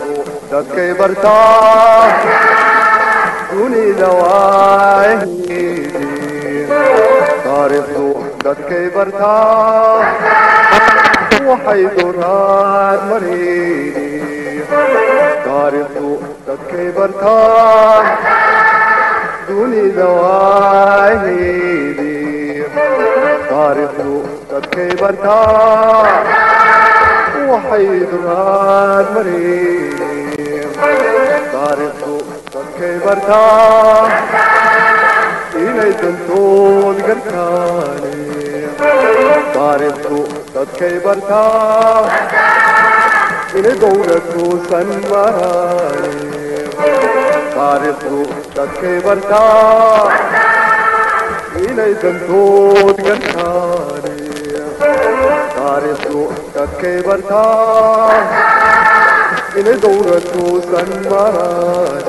taariikhdu dadkay bartaa dunida waahidi taariikhdu dadkay bartaa waxay duraad marayni taariikhdu dadkay bartaa dunida waahidi taariikhdu dadkay bartaa waxay duraad marayni taariikhdu dadkay bartaa inay dantood gartaane taariikhdu dadkay bartaa inay dowladkuusan maraane taariikhdu dadkay bartaa inay dantood gartaane taariikhdu dadkay bartaa inay dowladkuusan maraane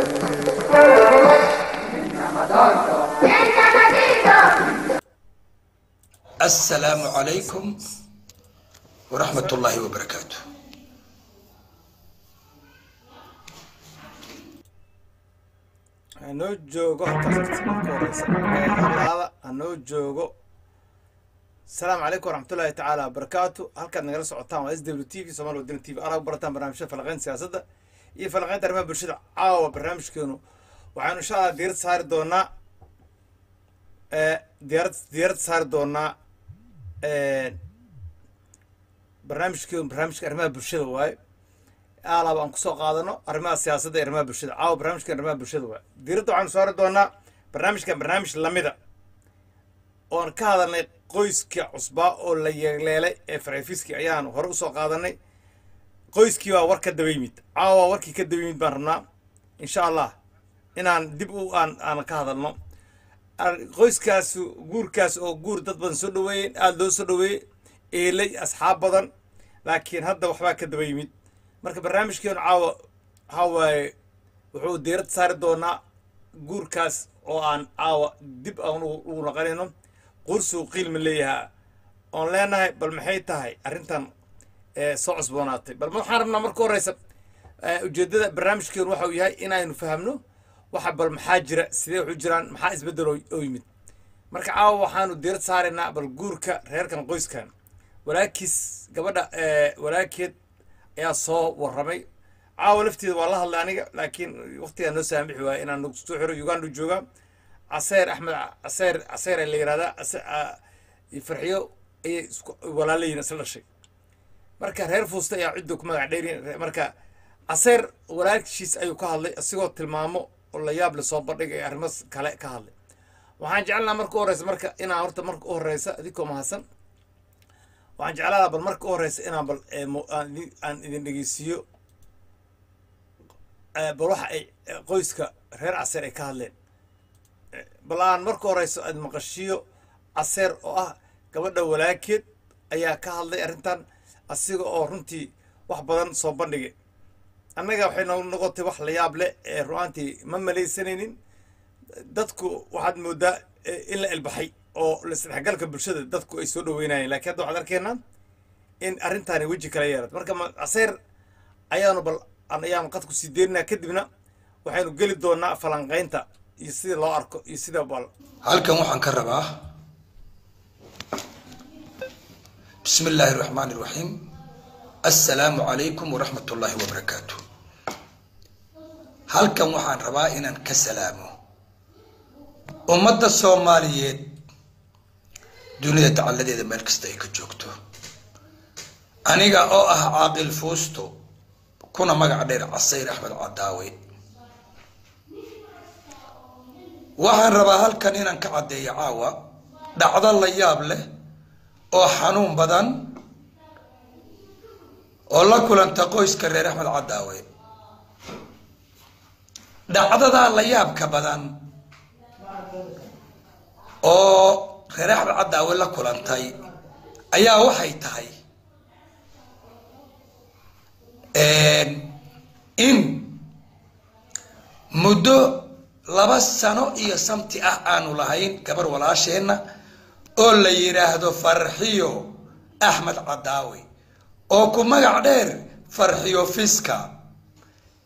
السلام عليكم ورحمة الله وبركاته hanoo joogo horta marka horeysa alaada hanoo joogo asalaamu calaykum waraxmatullaahi tacaala wabarakaatu halkaad nagala socotaan waa s w t v somaali wadani t v anaa ku barataan barnaamijyada falaqeyn siyaasadda iyo falaqeynta arrimaha bulshada caawa barnaamijkeenu waxaanu insha allah diirad saari doonaa diyaarad diyaarad saari doonaa barnaamijkeenu barnaamijka arrimaha bulshada waaye alaaba aan kusoo qaadano arrimaha siyaasadda iyo arrimaha bulshada caawa barnaamijkan arrimaha bulshada waaye diiradda waxaanu saari doonaa barnaamijkan barnaamij lamida oon ka hadalnay qoyska cusbaa oo la yeeleelay ee farxifiski ayaanu hore usoo qaadanay qoyskii baa war ka daba yimid caawa warkii ka daba yimid baan rabnaa insha allah inaan dib u aan aan ka hadalno qoyskaas guurkaas oo guur dad badan soo dhaweeyeen aada loo soo dhaweeyey eelay asxaab badan laakiin hadda waxbaa ka daba yimid marka barnaamijkeenu caawa waxaa waaye wuxuu diirad saari doonaa guurkaas oo aan caawa dib aan ugu naqanayno qursuu qiilma leeyahaa oon leenahay bal maxay tahay arrintan soo cusboonaatay bal waxaan rabnaa marka horeysa ujeeddada barnaamijkeenu waxa uu yahay inaynu fahamno waxa bal maxaa jira sidee waxu jiraan maxaa isbeddel oo yimid marka caawa waxaanu diirad saaraynaa bal guurka reerkan qoyskan walaakiis gabadha walaakeed ayaa soo warramay caawa lafteeda waa la hadlay aniga laakiin waqtigaa noo saamixi waaya inaan soo xiro uganda joogaa caseer axmed caseer caseer la yihahdaa farxiyo ayay isku walaalayiin isla dhashay marka reer fuusta ayaa cidda ku magac dheeriin marka caseer walaashiis ayuu ka hadlay isigoo tilmaamo oo la yaab le soo bandhigay arrimo kale ka hadlay waxaan jeclaa marka u horeysa marka inaan horta marka u horeysa adinkoo mahadsan waxaan jecladaa bal marka u horeysa inaan bal aan idin dhegeysiiyo bal waxa ay qoyska reer caseer ay ka hadleen bal aan marka horeyso aad maqashiyo caseer oo ah gabadha walaakeed ayaa ka hadlay arrintan asiga oo runtii wax badan soo bandhigay annaga waxay noo noqotay wax la yaab leh ee ru'aantii ma malaysanaynin dadku waxaad moodaa in la ilbaxay oo isdhexgalka bulshada dadku ay soo dhaweynayeen lakiin hadda waxaad arkeenaa in arrintaani weji kala yeelat marka caseer ayaanu bal ayaanu qadku sii deerinaa kadibna waxaynu geli doonaa falanqaynta iyo sida loo arko iyo sida bal halkan waxaan ka rabaa bismi illaahi raxmaani raxiim assalaamu calaykum waraxmat ullaahi wabarakaatu halkan waxaan rabaa inaan ka salaamo ummadda soomaaliyeed dunida dacalladeeda meel kasta ay ka joogto aniga oo ah caaqil fuusto kuna magac dheer casayr axmed cadaawe waxaan rabaa halkan inaan ka caddeeyo caawa dhacdo la yaab leh oo xanuun badan oo la kulanta qoyska reer axmed cadaawe dhacdadaa la yaabka badan oo reer axmed cadaawe la kulantay ayaa waxay tahay in muddo laba sano iyo samti ah aanu lahayn gabar walaasheenna oo la yidhaahdo farxiyo axmed cadaawe oo ku magac dheer farxiyo fiska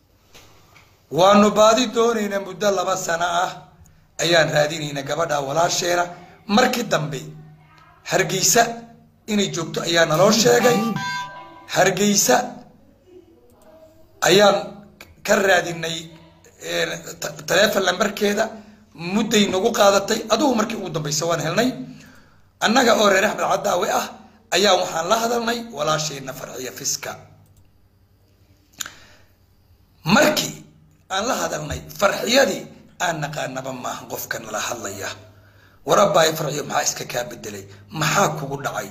waanu baadi doonaynaa muddo laba sano ah ayaan raadinaynaa gabadha walaasheena markii dambe hargeysa inay joogto ayaa naloo sheegay hargeysa ayaan ka raadinay taleefon lambarkeeda mudday nagu qaadatay adugu markii ugu dambaysa waan helnay annaga oo reer axmed cadaawe ah ayaa waxaan la hadalnay walaasheenna farxiya fiska markii aan la hadalnay farxiyadii aan naqaanaba maaha qofka nala hadlaya warabaay farxiyo maxaa iska kaa bedelay maxaa kugu dhacay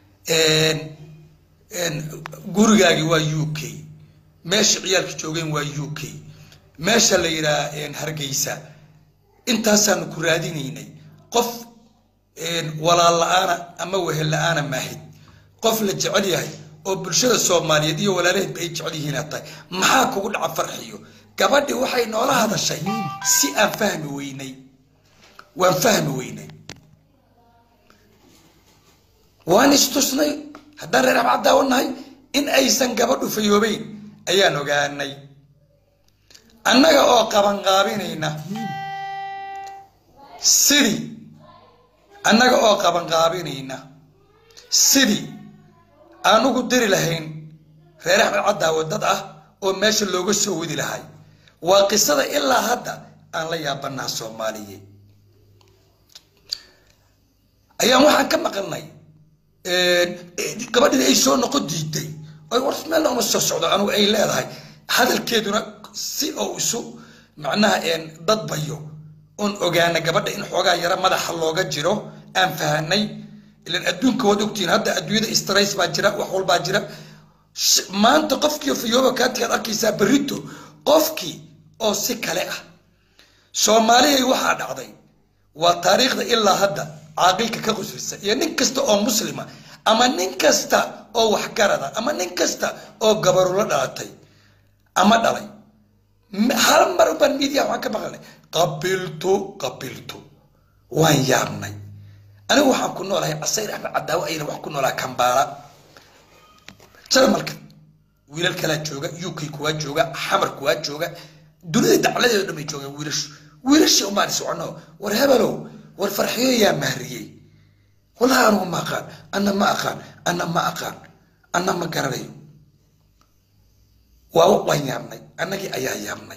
gurigaagi waa u k meesha ciyaalka joogeen waa u k meesha la yidhaha hargeysa intaasaanu ku raadinaynay qof walaal la-aana ama wehel la-aana maahid qof la jecel yahay oo bulshada soomaaliyeed iyo walaalaheedba ay jecel yihiina tahay maxaa kugu dhaca farxiyo gabadhi waxay noola hadashay si aan fahmi weynay waan fahmi weynay waan istusnay haddaan reer abcadaawa nahay in aysan gabadhu fayoobeyn ayaan ogaanay annaga oo qabanqaabinayna sidii annaga oo qabanqaabinayna sidii aan ugu diri lahayn reer axmed cadaawo dad ah oo meesha looga soo wadi lahay waa qisada ilaa hadda aan la yaabanaha soomaaliye ayaan waxaan ka maqalnay gabadhii ay soo noqon diiday oy war meel uma soo socdo anugu ay leedahay hadalkeeduna si oo isu macnaha dadbayo oon ogaana gabadha in xoogaa yaro madaxa looga jiro aan fahanay ilan adduunka waad ogtihiin hadda adduunyada strays baa jira wax walbaa jira maanta qofkii fayooba kaatigaad arkaysaa berito qofkii oo si kale ah soomaaliyay waxaa dhacday waa taariikhda ilaa hadda caaqilka ka qusrisa iyo nin kasta oo muslima ama nin kasta oo waxgarada ama nin kasta oo gabarulo dhalatay ama dhalay hal mar baan midiya waxaan ka maqalnay qabiltu qabiltu waan yaabnay anigu waxaan ku noolahay casayr axmed cadaawo ayna wax ku noolaa kambaala jarmalka wiilal kalaa jooga uk kuwaa jooga xamar kuwaa jooga dunida dacladeedo dhan bay joogaan wiilashu wiilashii umaan socono war hebelow war farxiyo yaa mahriyey wallahi anugu ma aqaan anna ma aqaan anna ma aqaan anna ma garanayo waa waan yaabnay annagii ayaa yaabnay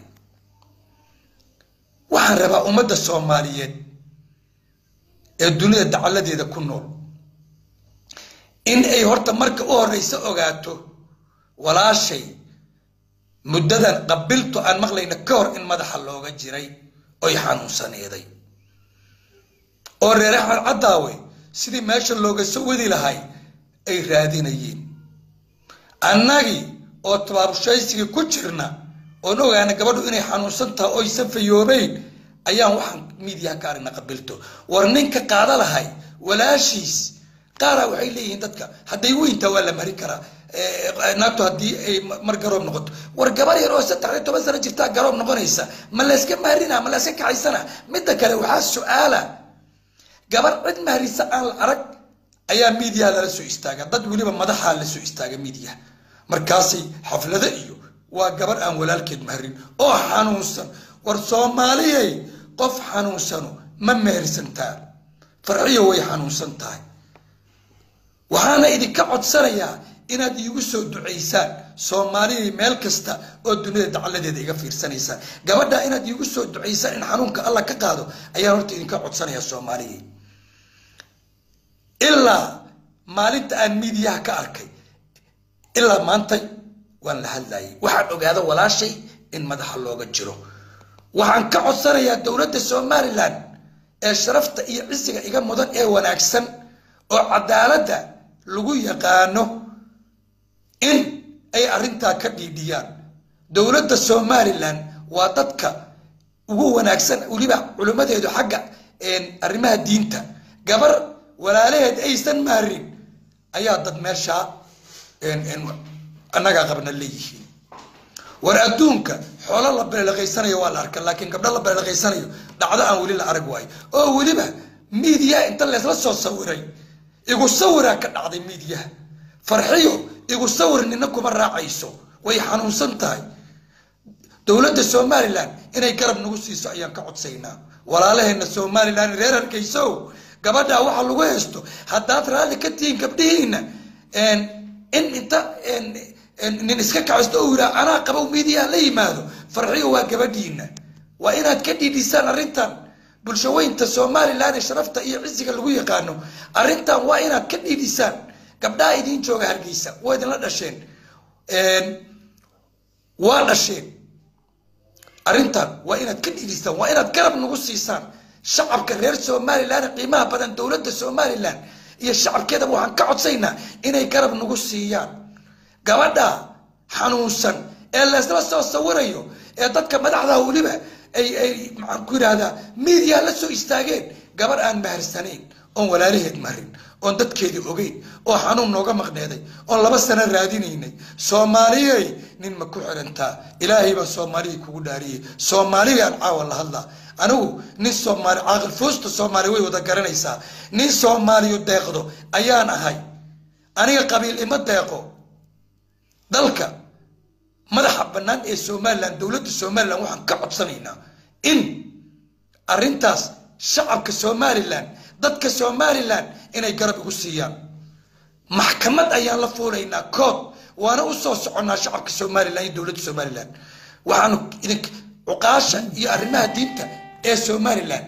waxaan rabaa ummadda soomaaliyeed ee dunida dacaladeeda ku nool in ay horta marka u horeysa ogaato walaashay muddadan qabiltu aan maqlayna ka hor in madaxa looga jiray oy xanuunsaneeday oo reer axmed caddaawe sidii meesha looga soo wadi lahay ay raadinayeen annagii oo tabaabushaysigii ku jirna oon ogaana gabadhu inay xanuunsan tahay oysan fayoobeyn ayaan waxaan miidiyaha ka aragna qabilto war ninka qaada lahay walaashiis qaaraa waxay leeyihiin dadka hadday weyntaa waa la marin karaa naagtu haddii ay mar garoob noqoto war gabar yar oo saddex iyo toban sano jirtaa garoob noqonaysa ma layska mahrina ma layska kacaysana midda kale waxaa su-aala gabar cid mahrisa aan la arag ayaa miidiyaha lala soo istaaga dad weliba madaxaa la soo istaaga miidiyaha markaasay xaflado iyo waa gabar aan walaalkeed mahrin oo xanuunsan war soomaaliyay qof xanuunsano ma mehersantaa farxiyo way xanuunsan tahay waxaana idinka codsanayaa inaad iigu soo ducaysaan soomaaliyay meel kasta oo dunida dacaladeeda iga fiirsanaysaan gabadha inaad iigu soo ducaysaan in xanuunka alla ka qaado ayaan horta idinka codsanayaa soomaaliyay ilaa maalinta aan miidiyaha ka arkay ilaa maantay waan la hadlayay waxaan ogaada walaashay in madaxa looga jiro waxaan ka codsanayaa dowladda somalilan ee sharafta iyo cisiga iga mudan ee wanaagsan oo cadaaladda lagu yaqaano in ay arrintaa ka dhiidhiyaan dowladda somalilan waa dadka ugu wanaagsan weliba culimmadeedu xagga arrimaha diinta gabar walaalaheed aysan maarin ayaa dad meeshaa annagaa qabna leeyihiin war adduunka xoolo la beelaqaysanayo waa la arka laakiin gabdho la beelaqaysanayo dhacdo aan weli la arag waayo oo weliba miidiyaha inta leesla soo sawiray igu sawiraa ka dhacday miidiyaha farxiyo igu sawir nina kuma raacayso way xanuunsan tahay dowladda somalilan inay garab nagu siiso ayaan ka codsaynaa walaalaheena somalilan reer hargeysow gabadhaa waxa lagu haysto haddaad raalli ka tihiin gabdhihiina in inta nin iska kacisto oo yiraa anaa qabow miidiyaa la yimaado farxiyo waa gabadhiina waa inaad ka dhiidhisaan arrintan bulshaweynta somalilan ee sharafta iyo cisiga lagu yaqaano arrintan waa inaad ka dhiidhisaan gabdhaha idiin jooga hargeysa waa idinla dhasheen waa dhasheen arrintan waa inaad ka dhiidhisaan waa inaad garab nagu siisaan shacabka reer somalilan qiimaha badan dowladda somalilan iyo shacabkeedaba waxaan ka codsaynaa inay garab nagu siiyaan gabadha xanuunsan ee laysla soo sawirayo ee dadka madaxda weliba ay ay maxaan ku yidhahdaa miidiya la soo istaageen gabadh aan maharsanayn oon walaalaheed marin oon dadkeedii ogeyn oo xanuun nooga maqneeday oon laba sano raadinaynay soomaaliyey nin ma ku xirantaa ilaahay baa soomaaliyii kugu dhaariyey soomaaliyaan caawa la hadlaa anigu nin soomaali caaqil foosta soomaali way wada garanaysaa nin soomaaliyo deeqdo ayaan ahay aniga qabiil ima deeqo dalka madaxa bannaan ee somalilan dowladda somalilan waxaan ka codsanaynaa in arrintaas shacabka somalilan dadka somalilan inay garab igu siiyaan maxkamad ayaan la fuulaynaa kood waana u soo soconnaa shacabka somalilan iyo dowladda somalilan waxaanu idink cuqaasha iyo arrimaha diinta ee somalilan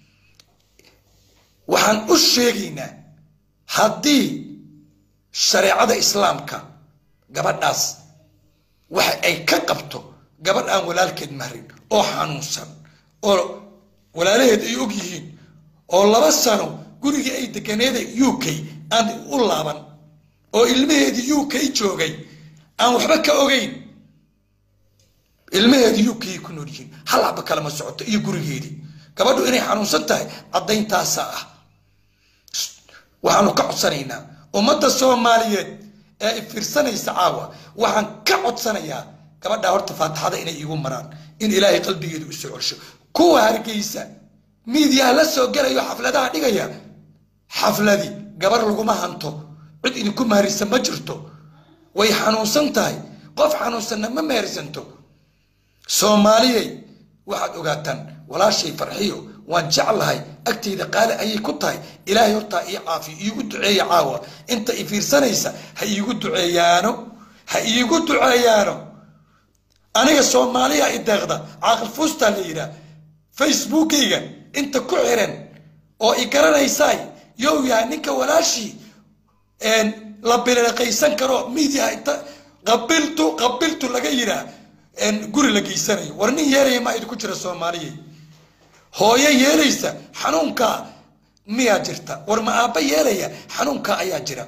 waxaan u sheegaynaa haddii shareecada islaamka gabadhaas waxa ay ka qabto gabadh aan walaalkeed marin oo xanuunsan oo walaalaheed ay og yihiin oo laba sano gurigii ay deganeeda u k aan u laaban oo ilmaheedii u k joogay aan waxba ka ogeyn ilmaheedii u k ku nool yihiin hal haba kalama socoto iyo gurigeedii gabadhu inay xanuunsan tahay caddayntaasaa ah waxaanu ka codsanaynaa ummadda soomaaliyeed ee fiirsanaysa caawa waxaan ka codsanayaa gabadhaa horta faatixada inay iigu maraan in ilaahay qalbigeedu usoo celsho kuwa hargeysa miidiyaha la soo gelayo xafladaha dhigaya xafladi gabar laguma hanto cid idinku maharisa ma jirto way xanuunsan tahay qof xanuunsanna ma mehersanto soomaaliyey waxaad ogaataan walaashay farxiyo waan jeclahay agtayda qaali ayay ku tahay ilaahay hortaa ii caafiyo iigu duceeya caawa inta i fiirsanaysa ha iigu duceeyaano ha iigu duceeyaano aniga soomaaliya i deeqda caaqil fuustaa la yidhaah facebookayga inta ku xiran oo i garanaysaay yow yahay ninka walaashii la biliqaysan karo miidiyaha inta qabiltu qabiltu laga yidhaah guri la geysanayo war nin yeelaya maa idinku jira soomaaliya hooyo yeelaysa xanuunkaa miyaa jirta war ma aabba yeelaya xanuunkaa ayaa jira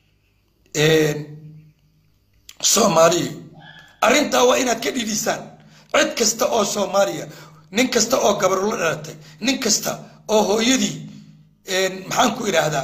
soomaaliya arrintaa waa inaad ka dhidhisaan cid kasta oo soomaaliya nin kasta oo gabaru la dhalatay nin kasta oo hooyadii maxaan ku idhaahdaa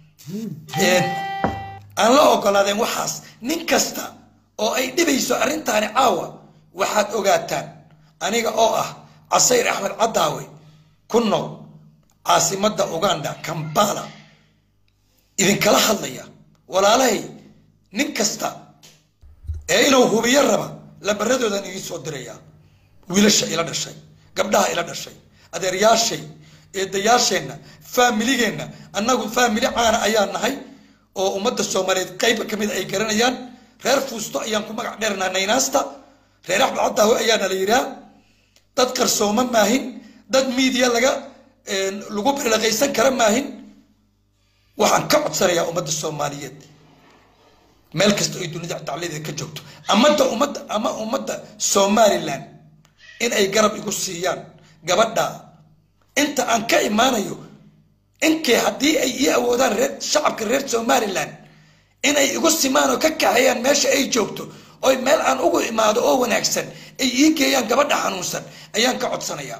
aan la ogolaadeen waxaas nin kasta oo ay dhibayso arrintaani caawa waxaad ogaataan aniga oo ah casayr axmed caddaawe ku nool caasimadda uganda kambala idinkala hadlaya walaalahay nin kasta ee inuu hubiyo raba lambaradoodan idiin soo dirayaa wiilasha ila dhashay gabdhaha ila dhashay adeeryaashay eedayaasheenna faamiligeenna annagu faamili caana ayaa nahay oo ummadda soomaaliyeed qayba ka mid ay garanayaan reer fuusto ayaan ku magac dheernaa naynaasta reer axmed caddaawe ayaana la yidhaha dad qarsooma maahin dad miidiya laga lagu bilaqaysan kara maahin waxaan ka codsanayaa ummadda soomaaliyeed meel kasta oy dunida dacladeeda ka joogto amada ummadda ama ummadda somalilan in ay garab igu siiyaan gabadha inta aan ka imaanayo inkay haddii ay ii awoodaan reer shacabka reer somalilan inay igu simaan oo ka kaxeeyaan meesha ay joogto oy meel aan ugu imaado oo wanaagsan ay ii geeyaan gabadha xanuunsan ayaan ka codsanayaa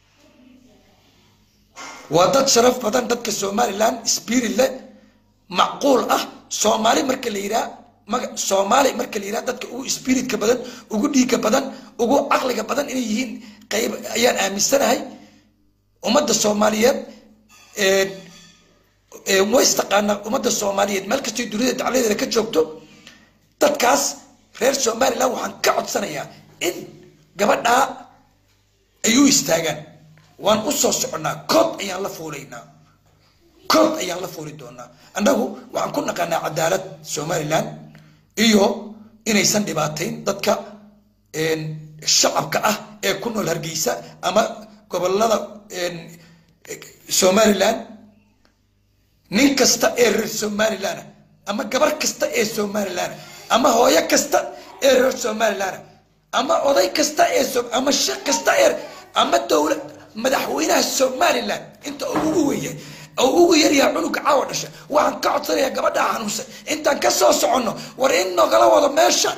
waa dad sharaf badan dadka somalilan spirit leh macquul ah soomaali marka la yidhaha maga soomaali marka la yidhaha dadka ugu spiritka badan ugu dhiigga badan ugu caqliga badan inay yihiin qayb ayaan aaminsanahay ummadda soomaaliyeed way istaqaanaa ummadda soomaaliyeed meel kastoo dunida dacladeeda ka joogto dadkaas reer somalilan waxaan ka codsanayaa in gabadhaa ay u istaagaan waan u soo soconnaa kood ayaan la fuulaynaa kood ayaan la fuuli doonaa annagu waxaan ku naqaanaa cadaalad somalilan iyo inaysan dhibaatayn dadka shacabka ah ee ku nool hargeysa ama gobolada somalilan nin kasta ee reer somalilan ama gabar kasta ee somalilan ama hooyo kasta ee reer somalilan ama oday kasta ee ama sheekh kasta ee ama dowlad madaxweynaha somalilan inta ugu weya oo ugu yaryaha cunuga caawa dhasha waxaan ka codsanayaa gabadha xanuunsan intaan ka soo soconno war in nogala wado meesha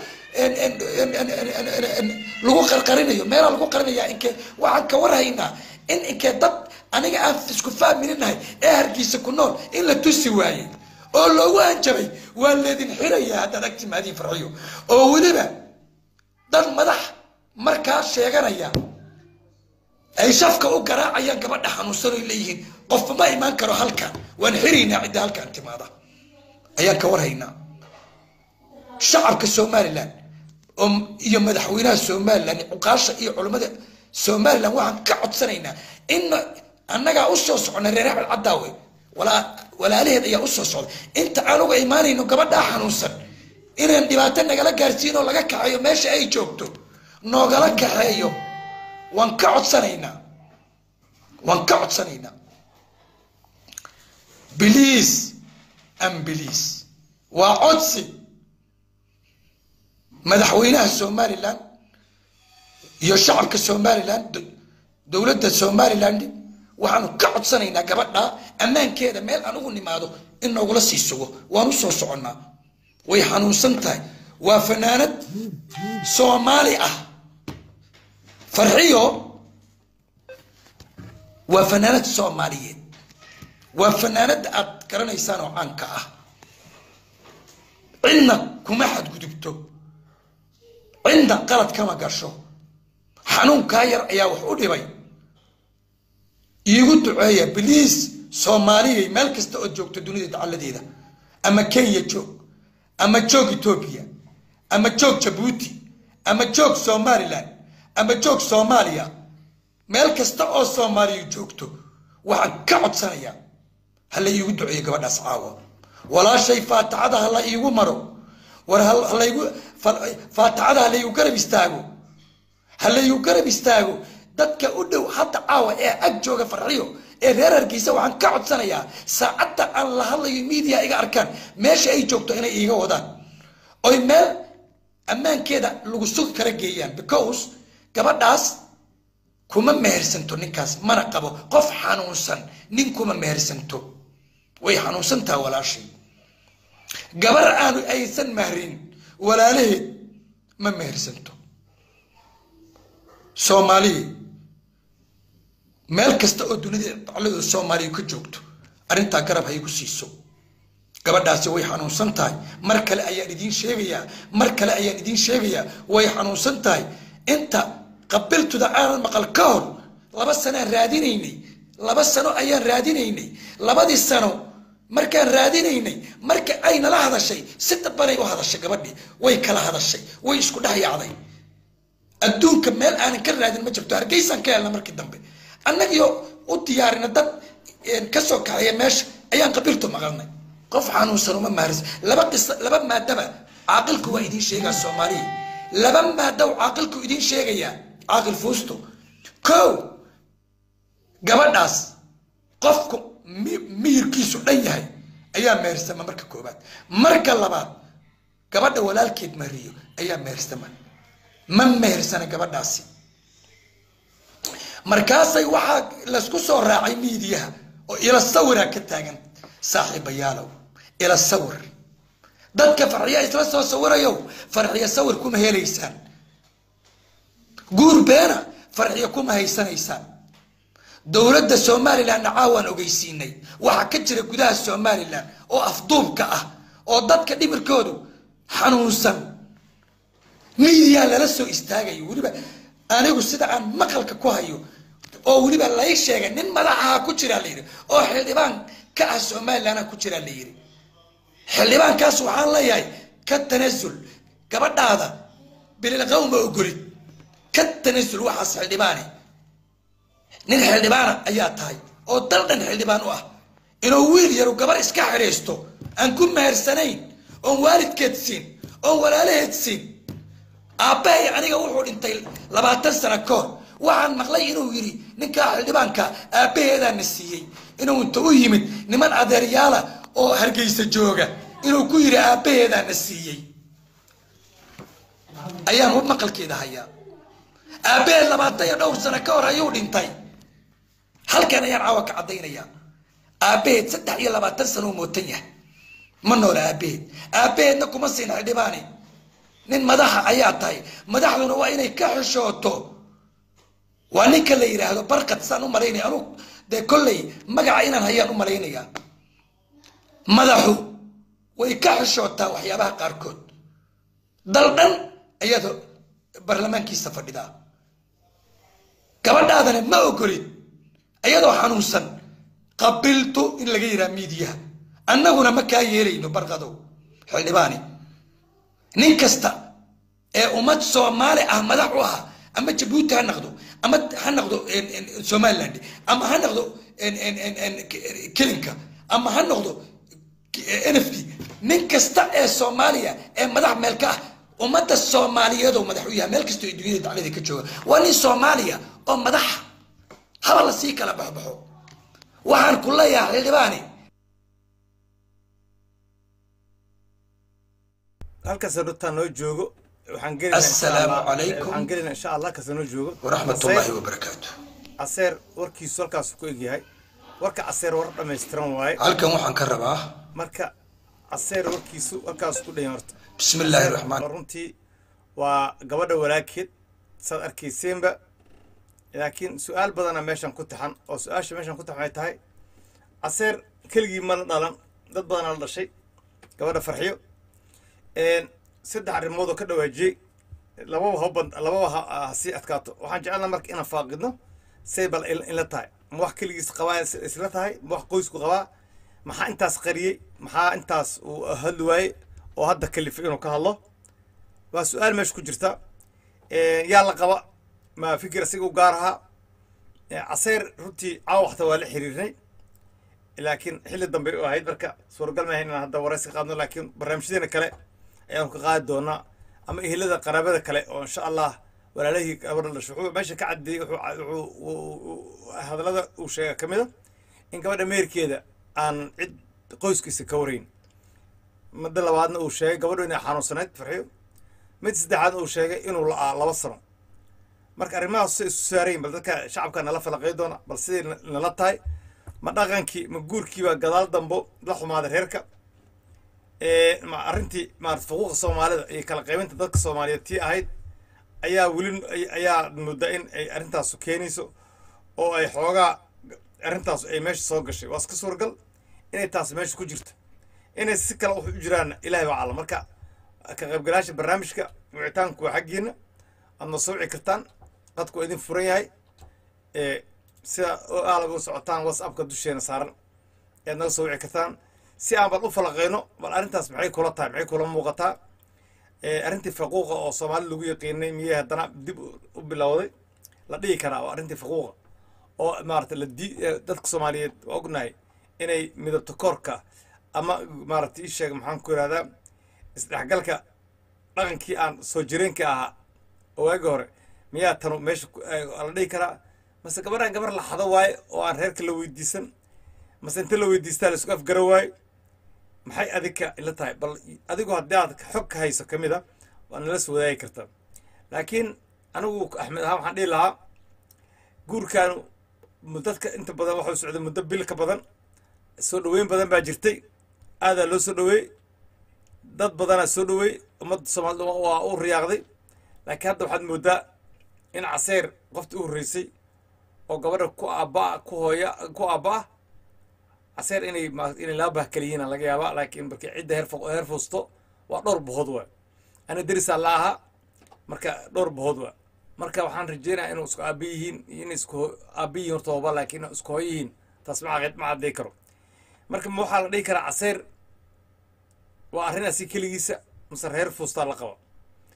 lagu qarqarinayo meelaa lagu qarinaya inkee waxaan ka warhaynaa in inkee dad aniga aan isku fahmininahay ee hargeysa ku nool in la tusi waayey oo loogu hanjabay waa leedin xiraya haddaad ag timaadiin farxiyo oo weliba dad madax markaa sheeganaya ay shafka u garaacayaan gabadha xanuunsan oy leeyihiin qofba ma imaan karo halkan waan xiraynaa cidda halkaan timaada ayaan ka warhaynaa shacabka somalilan oo iyo madaxweynaha somalilan cuqaasha iyo culammada somalilan waxaan ka codsanaynaa in annagaa usoo socona reer axmed caddaawe walaalaheed ayaa usoo socda inta aan uga imaanayno gabadhaa xanuunsan inaan dhibaato nagala gaarsiin oo laga kaxeeyo meesha ay joogto noogala kaxeeyo waan ka codsanaynaa waan ka codsanaynaa biliis ambiliis waa codsi madaxweynaha somalilan iyo shacabka somalilan dowladda somaliland waxaanu ka codsanaynaa gabadha ammaankeeda meel aan ugu nimaado in noogula sii sugo waan u soo soconnaa way xanuunsan tahay waa fanaanad soomaali ah farxiyo waa fanaanad soomaaliyeed waa fanaanada aad garanaysaan oo caanka ah cidna kuma xadgudubto cidna qalad kama gasho xanuunkaa yar ayaa wax u dhibay iigu duceeya biliis soomaaliyay meel kasta oo joogto dunida dacalladeeda ama kenya joog ama joog etoobiya ama joog jabuuti ama joog somalilan ama joog soomaaliya meel kasta oo soomaaliya joogto waxaan ka codsanayaa hala iigu duceeyo gabadhaas caawa walaashay faatixada hala iigu maro war halaygu faatixada halaygu garab istaago halaygu garab istaago dadka u dhow hadda caawa ee ag jooga farxiyo ee reer hargeysa waxaan ka codsanayaa saacadda aan la hadlayo media iga arkaan meesha ay joogto inay iiga wadaan oy meel ammaankeeda lagu sugi kala geeyaan because gabadhaas kuma mehersanto ninkaas mana qabo qof xanuunsan nin kuma mehersanto way xanuunsantaha walaashay gabar aanu aysan mahrin walaalaheed ma mehersanto soomaaliya meel kasta oo dunida dacladooda soomaaliya ka joogto arrintaa garab hay ku siiso gabadhaasi way xanuunsan tahay mar kale ayaan idiin sheegayaa mar kale ayaan idiin sheegayaa way xanuunsan tahay inta qabiltuda aanan maqal ka hor laba sanoaan raadinaynay laba sano ayaan raadinaynay labadii sano markaan raadinaynay marka ay nala hadashay si dabanay u hadashay gabadhii way kala hadashay way isku dhex yaacday adduunka meel aanan ka raadin ma jirto hargeysaan ka helna markii dambe annagio u diyaarina dad kasoo kaxeeya meesha ayaan qabiiltu maqalnay qof xanuunsan uma maharisa laba qisa laba maadaba caaqilku waa idiin sheegaa soomaaliya laba maada caaqilku idiin sheegayaa caaqil fuusto kow gabadhaas qofku miyirkiisu dhan yahay ayaa mehersama marka koobaad marka labaad gabadha walaalkeed mariyo ayaa mehersama ma mehersana gabadhaasi markaasay waxaa laysku soo raacay miidiyaha oo ila sawiraa ka taagan saaxiibayaalow ila sawir dadka farxiya isla soo sawirayow farxiya sawir kuma helaysaan guur beena farxiya kuma haysanaysaan dowladda somalilanna caawaan ogeysiinay waxaa ka jira gudaha somalilan oo afduubka ah oo dadka dhimirkoodu xanuunsan miidiyaa lala soo istaagayo weliba anigu sida aan maqalka ku hayo oo weliba lay sheegay nin madaxaha ku jiraa layidhi oo xildhibaan ka ah somalilanha ku jiraa la yidhi xildhibaankaas waxaan leeyahay ka tanasul gabadhaada bililqaw ma ogolid ka tanasul waxaas xildhibaane nin xildhibaana ayaa tahay oo dal dhan xildhibaan u ah inuu wiil yaru gabar iska xidhiisto aan ku mehersanayn oon waalidkeed siin oon walaalaheed siin aabbahay aniga wuxuu dhintay labaatan sano ka hor waxaan maqlay inuu yidhi ninkaa xildhibaanka aabbaheedaana siiyey inuu inta u yimid niman adeeryaala oo hargeysa jooga inuu ku yidhi aabbaheedaana siiyey ayaan u maqalkeeda hayaa aabbaheed labaatan iyo dhowr sano ka hor ayuu dhintay halkan ayaan caawa ka caddaynayaa aabbaheed saddex iyo labaatan sano uu mootan yahay ma noola aabbaheed aabbaheedna kuma siin xildhibaane nin madaxa ayaa tahay madaxduna waa inay ka xishooto waa ninka la yidhaahdo barkad saan u malaynaya anuu dee kolley magaca inaan hayaan u malaynayaa madaxu way ka xishootaa waxyaabaha qaarkood dal dhan ayaad baarlamaankiisa fadhidaa gabadhaadana ma ogolid iyadoo xanuunsan qabiltu in laga yiraa miidiyaha annaguna ma kaa yeelayno barqadow xildhibaani nin kasta ee ummad soomaali ah madax u ahaa ama jabuuti ha noqdo ama ha noqdo somaliland ama ha noqdo kelinka ama ha noqdo n f d nin kasta ee soomaaliya ee madax meel ka ah ummadda soomaaliyeedoo madax u yahay meel kastoo ay dunyada daclada ka jooga waa nin soomaaliya oo madaxa haba la sii kala baxbaxo waxaan ku leeyahay xildhibaani halkaas horta noo joogo waxaan Assalaamu calaykum. waxaan gelinaa insha allah halkaas noo joogo waraxmat ullaahi wabarakaatu caseer warkiisu halkaas ku egyahay warka caseer war dhammaystiran waaye halkan waxaan ka rabaa marka caseer warkiisu halkaas ku dhayan horta bismi illaahi raxmaan runtii waa gabadha walaakeed saad arkayseenba laakiin su-aal badana meeshan ku taxan oo su-aasha meeshan ku taxan ay tahay caseer keligii ma la dhalan dad badanaa la dhashay gabadha farxiyo saddex arrimood oo ka dhawaajiyey lababa haba lababa ha ha sii adkaato waxaan jecelnaa marka inaan faaqidno say bal in in la tahay ma wax keligiis qabaa is- isla tahay ma wax qoysku qabaa maxaa intaas qariyey maxaa intaas uu hadli waayey oo hadda kalifay inuu ka hadlo waa su-aal meesha ku jirta yaa la qaba ma fikir isaga u gaar ahaa caseer runtii caawa waxta waa la xiriirnay laakiin xilli dambe u ahayd marka suuragal maahayn inaan hadda waraysi ka qaadno laakiin barnaamijyadeena kale ayaanu ka qaadi doonaa ama ehelada qaraabada kale oo insha allah walaalahii gabadha dhasho wuxuu meesha ka cadeeyey wuxuu ca- wuxuu- uu- uu- hadallada uu sheega ka mida in gabadha meerkeeda aan cid qoyskiisa ka warayn midda labaadna uu sheegay gabadhu inay xanuunsanayd farxiyo mid saddexaad uu sheegay inuu la'aa laba sano marka arrimahaas say isu saarayin bal dadka shacabka nala falaqay doona bal siday na- nala tahay ma dhaqankii ma guurkiiba gadaal dambo la xumaaday reerka ee ma arrintii maarata xuquuqa soomaalida iyo kala qaybinta dadka soomaaliyeed tii ahayd ayaa weli ay- ayaa mudda in ay arrintaasu keenayso oo ay xoogaa arrintaas ay meesha soo gashay waa iska suuragal inay taas meesha ku jirto inay si kale wax u jiraan ilaahay baa cala marka ka qaybgalaasha barnaamijka wicitaanku waa xaggiina aad noo soo wici kartaan qadku waa idin furan yahay ee sida oo aalaba u socotaan whatsappka dusheena saaran ayaad naga soo wici kartaan si aan bal u falaqeyno bal arrintaas maxay kula tahay maxay kula muuqataa ee arrintii faquuqa oo soomaali lagu yaqiinay miyay haddana dib u- u bilowday la dhihi karaa waa arrintii faquuqa oo maarata la di ee dadka soomaaliyeed waa ognahay inay midabto koorka ama maarata ii sheeg maxaan ku ihahdaa isdhexgalka dhaqankii aan soo jireenka ahaa oo waagi hore miyaa tanu meesha ku- ee, la dhihi karaa mase gabadhan gabar la xado waaye oo aan reerka la weydiisan mase inta la weydiistaa la isku afgara waaye maxay adika ila tahay bal adigu haddii aad xog ka hayso ka mid a waa nala soo wadaagi kartaa laakiin anigu axmed ahaan waxaan dhihi lahaa guurkan dadka inta badan waxuu socday muddo bil ka badan soo dhoweyn badan baa jirtay aadaa loo soo dhoweey dad badanaa soo dhoweey ummadda soomaalida waa- waa u riyaaqday laakiin hadda waxaad moodaa in caseer qoftii u horreysay oo gabadha ku aabba ku hooya ku aabba ah caseer inay ma- inay laba bah kala yihiin laga yaabaa laakiin markii cidda heer fo- heer fuusto waa dhowr bohood waa ana derisaa la ahaa marka dhowr bohood waa marka waxaan rajeynayaa inuu isku aabba yihiin iyo inay isku ho- aabba yihiin horta hoba laakiin inay isku hooyo yihiin taas ma caqid ma cadday karo marka ma waxaa la dhihi karaa caseer waa arrin asi keligiisa mase reer fuustaa la qaba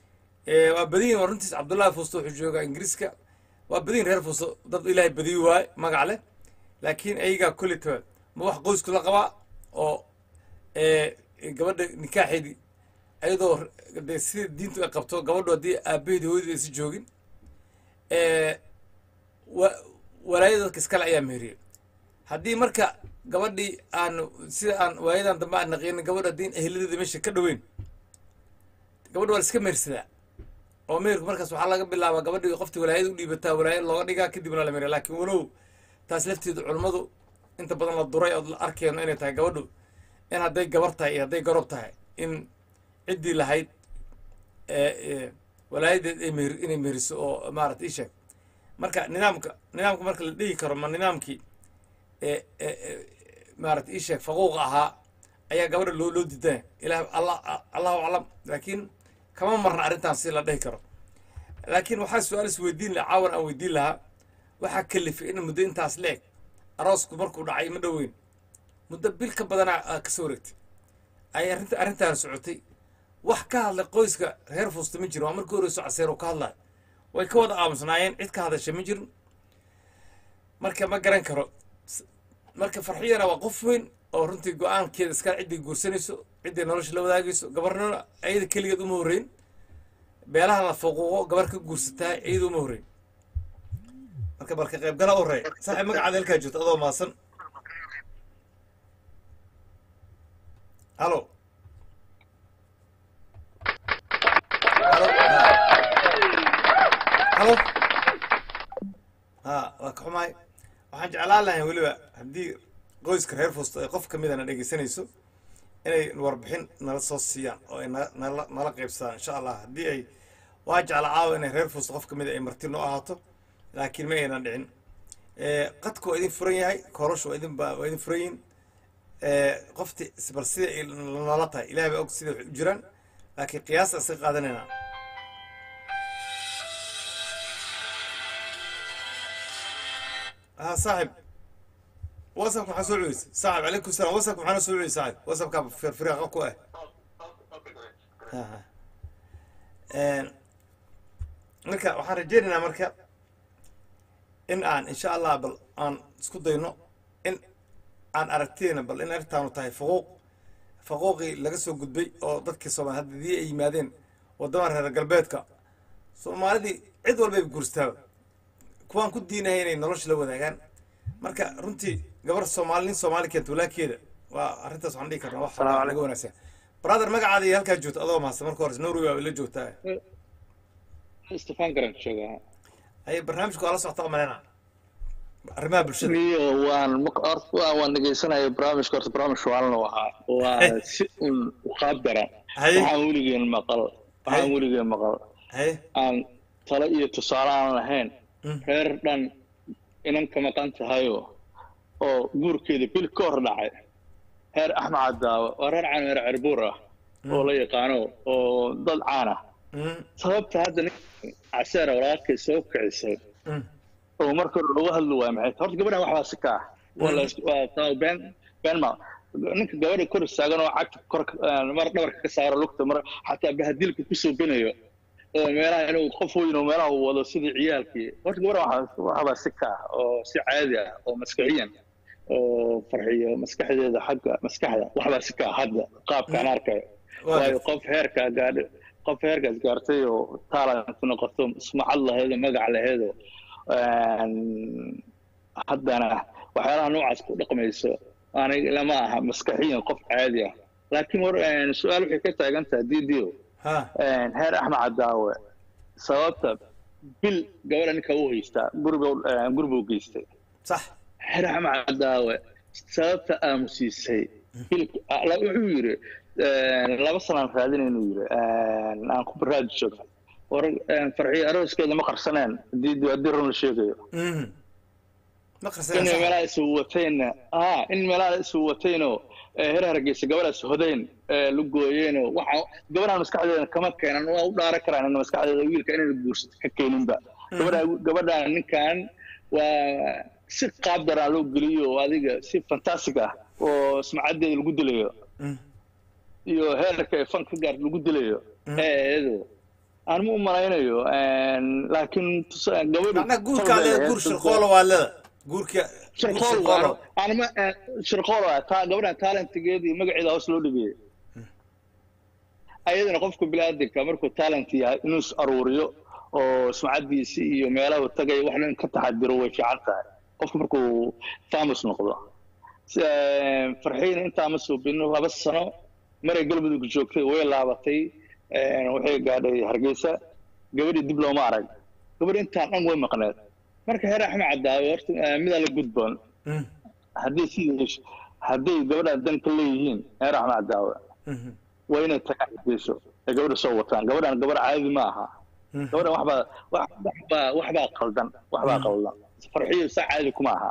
Eh, waa badiyin waa runtiis cabdullahi fuusto wuxuu joogaa ingiriiska waa badiyin reer fuusto dad ilaahay badiyi waaye magac leh laakiin ayagaa kulli taba ma wax qoysku la qabaa oo eh, gabadha nikaaxeedii ayadoo de sida diintu ay qabto gabadhu haddii aabaheedi hooyadii aysan joogin eh, wa- walaayada dadka iskale ayaa meheriyey haddii marka gabadhii aan sida aan waayadan dambe aan naqinin gabadh haddii eheladeeda meesha ka dhoweyn gabadha waa la iska mehersadaa oo meherku markaas waxaa laga bilaabaa gabadhii qoftii walaayada u dhiibataa walaayad looga dhigaa kadibna la meheriya laakiin walow taas lafteedu culummadu inta badan la duray ood la arkeyno inay tahay gabadhu in hadday gabar tahay iyo hadday garob tahay in ciddii lahayd ee, ee, walaayadeed ay meher inay meheriso oo maarata ii sheeg marka nidaamka nidaamka marka la dhihi karo ma nidaamkii ee ee, ee, maarata ii sheeg faquuqa ahaa ayaa gabadha loo loo diidaya ilaah allah allahu aclam laakiin kama marna arrintan si la dhihi karo laakiin waxaa su-aal is weydiin lahaa caawan aan weydiin lahaa waxaa kalifay in muddo intaas la eg aroosku markuu dhacay ma dhoweyn muddo bil ka badanaa aa ka soo wareegtay ay arrinta arrintaan socotay wax ka hadlay qoyska reer fuusta ma jirin waa markii horeyso caseer oo ka hadlaya way ka wada aamusnaayeen cid ka hadasha ma jirin marka ma garan karo S- marka farxiyana waa qof weyn oo runtii go-aankeeda iska cidday guursanayso cidday nolosha la wadaagayso gabarnana ayada keligeed uma horreyn beelaha la fuquuqo gabar ka guursataa iyada uma horreyn marka balka qaybgala u horeeya saaxiib magacaada halkaa joogto adoo maasan halo halo halo ha waa ka xumahay waxaan jeclaan lahay weliba haddii qoyska reer fuusto ay qof kamidana dhegeysanayso inay warbixin nala soo siiyaan oo ay na- nala nala qaybsadaan insha allah haddii ay waa jecla caawa inay reer fuusto qof kamida ay marti noo ahaato laakiin ma aynan dhicin Eh, qadku waa idin furan yahay koorashu waa idin ba- waa idin furan yihin qofti bal sida ay nala tahay ilaah baa og sida wax u jiraan laakiin qiyaasta iska qaadanaynaa ها صاحب وصفك maxaa soo celiysay صاحب عليكم السلام وصفك maxaa soo celiysay صاحب وصفka firfiraaqa ku ah Ha, ha. Een, marka waxaan rajaynaynaa marka in aan insha allah bal aan isku dayno in aan aragtiyna bal in arrintaanu tahay faquuq faquuqii laga soo gudbay oo dadkii soomaali haddii ay yimaadeen waddamada reer galbeedka soomaalidii cid walbay guurstaaba kuwaan ku diinahay inay nolosha la wadaagaan marka runtii gabar soomaali nin soomaali keenta walaakeeda waa arrintaas waxaan dhihi karnaa wax Salaamu laga wanaagsan brother magacaada iyo halkaa joogta adoo mahadsan marka hore norway waa la joogtaa stefan garan joogaa haye barnaamijka waa la socota malena arrimaha bulshada iyo waan maq- horta waa- waan dhegeysanaya barnaamijka horta barnaamij waalna ahaa waa si un uqaab daran Haye. waxaan weligeen maqal waxaan Haye. weligeen maqal haye aan talo iyo tusaale aan lahayn Mm. reer dhan inan ka maqan tahayo oo guurkeeda bil ka hor dhacay reer axmed cadaawa waa reer caan reer cerbuur ah oo la yaqaano oo dad caan ah Mm, sababta hadda nin caseera walaalkay soo kicisay mm, oo marka hore lagu hadli waayo maxay tahay? horta gabadhan waxbaa si ka ah waa la is- waa taa been been ma ninka gabadha kor istaagan oo cagta kor mar dhabarka ka saaro lugta mar xataa bahadilka kusoo benayo oo meelaha inuu qof weyn oo meelaha uu wado sidii ciyaalkii horta gabadha waxaa waxbaa si ka ah oo si caadi ah oo maskaxiyan oo farxiyo maskaxdeeda xagga maskaxda waxbaa si ka ah hadda qaabkaan arkayo Waa waayo gartay. qof heerkaa gaadha qof heerkaas gaartay oo talent noqoto sumcad laheedo magac laheedo haddana waxyaalaha noocaas ku dhaqmayso aniga lama aha maskaxiyan qof caadi ah laakiin war su-aal waxay ka taagan tahay didio ha heer axmed cadaawe sababta bil gabadha ninka u haystaa guriga guribuu geystay sax heer axmed cadaawe sababta aamusiisay bil wuxuu yiri laba sanaan raadinay inuu yiri aan ku baraadi jooga war farxiyo arooskeeda ma qarsaneen haddii haddii run la sheegayo Mhm. ma in qarsanaysa meelaha isu watayna ah in meelaha isu watayno heer hargeysa gabadhaas hodayn la gooyeeno waxa gabadhaan maskaxdeeda kama keenan waa u dhaaran karaan in maskaxdeeda wiilka inay guursato ka keeninba gabadha gabadhaan ninkan waa si qaab daraa loo geliyo oo adiga si fantastic ah oo sumcadeeda lagu dilayo Mm. iyo heerka ay fan ka gaarta lagu dilayo eedo aan ma u malaynayo laakiin tus- gabadhu macnaha guurka tol bay leeda lahayd, guur dad- shirqoola waa leeda guurka guur shirqool shirqoola anma shirqool waa taa gabadhan talentigeeda iyo magaceeda hoos loo dhigay ayadana qofka biniaadanka markuu talent yahay inuu is aruuriyo oo sumcadiisi iyo meelaha tagay waxna in ka taxadiro way fiican tahay qofka markuu famous noqdo Si- eh, farxiina intaa ma suubino laba sano maray galmudug joogtay way laabatay eh, waxay gaadhay hargeysa gabadhii dib looma arag gabadhi intaan dhan way maqneed marka heer axmed cadaawe horta eh, midaa la gudboon Mhm, hadday sidii hadday gabadhaan dan ka leeyihiin heer axmed cadaawe mhm, waa inay tagaan hargeyso ee gabadha soo wataan gabadhaan gabar caadi ma aha mhm. gabadhan waxbaa wax- waxbaa waxbaa qaldan waxbaa qaldan farxiyo saa caadi kuma aha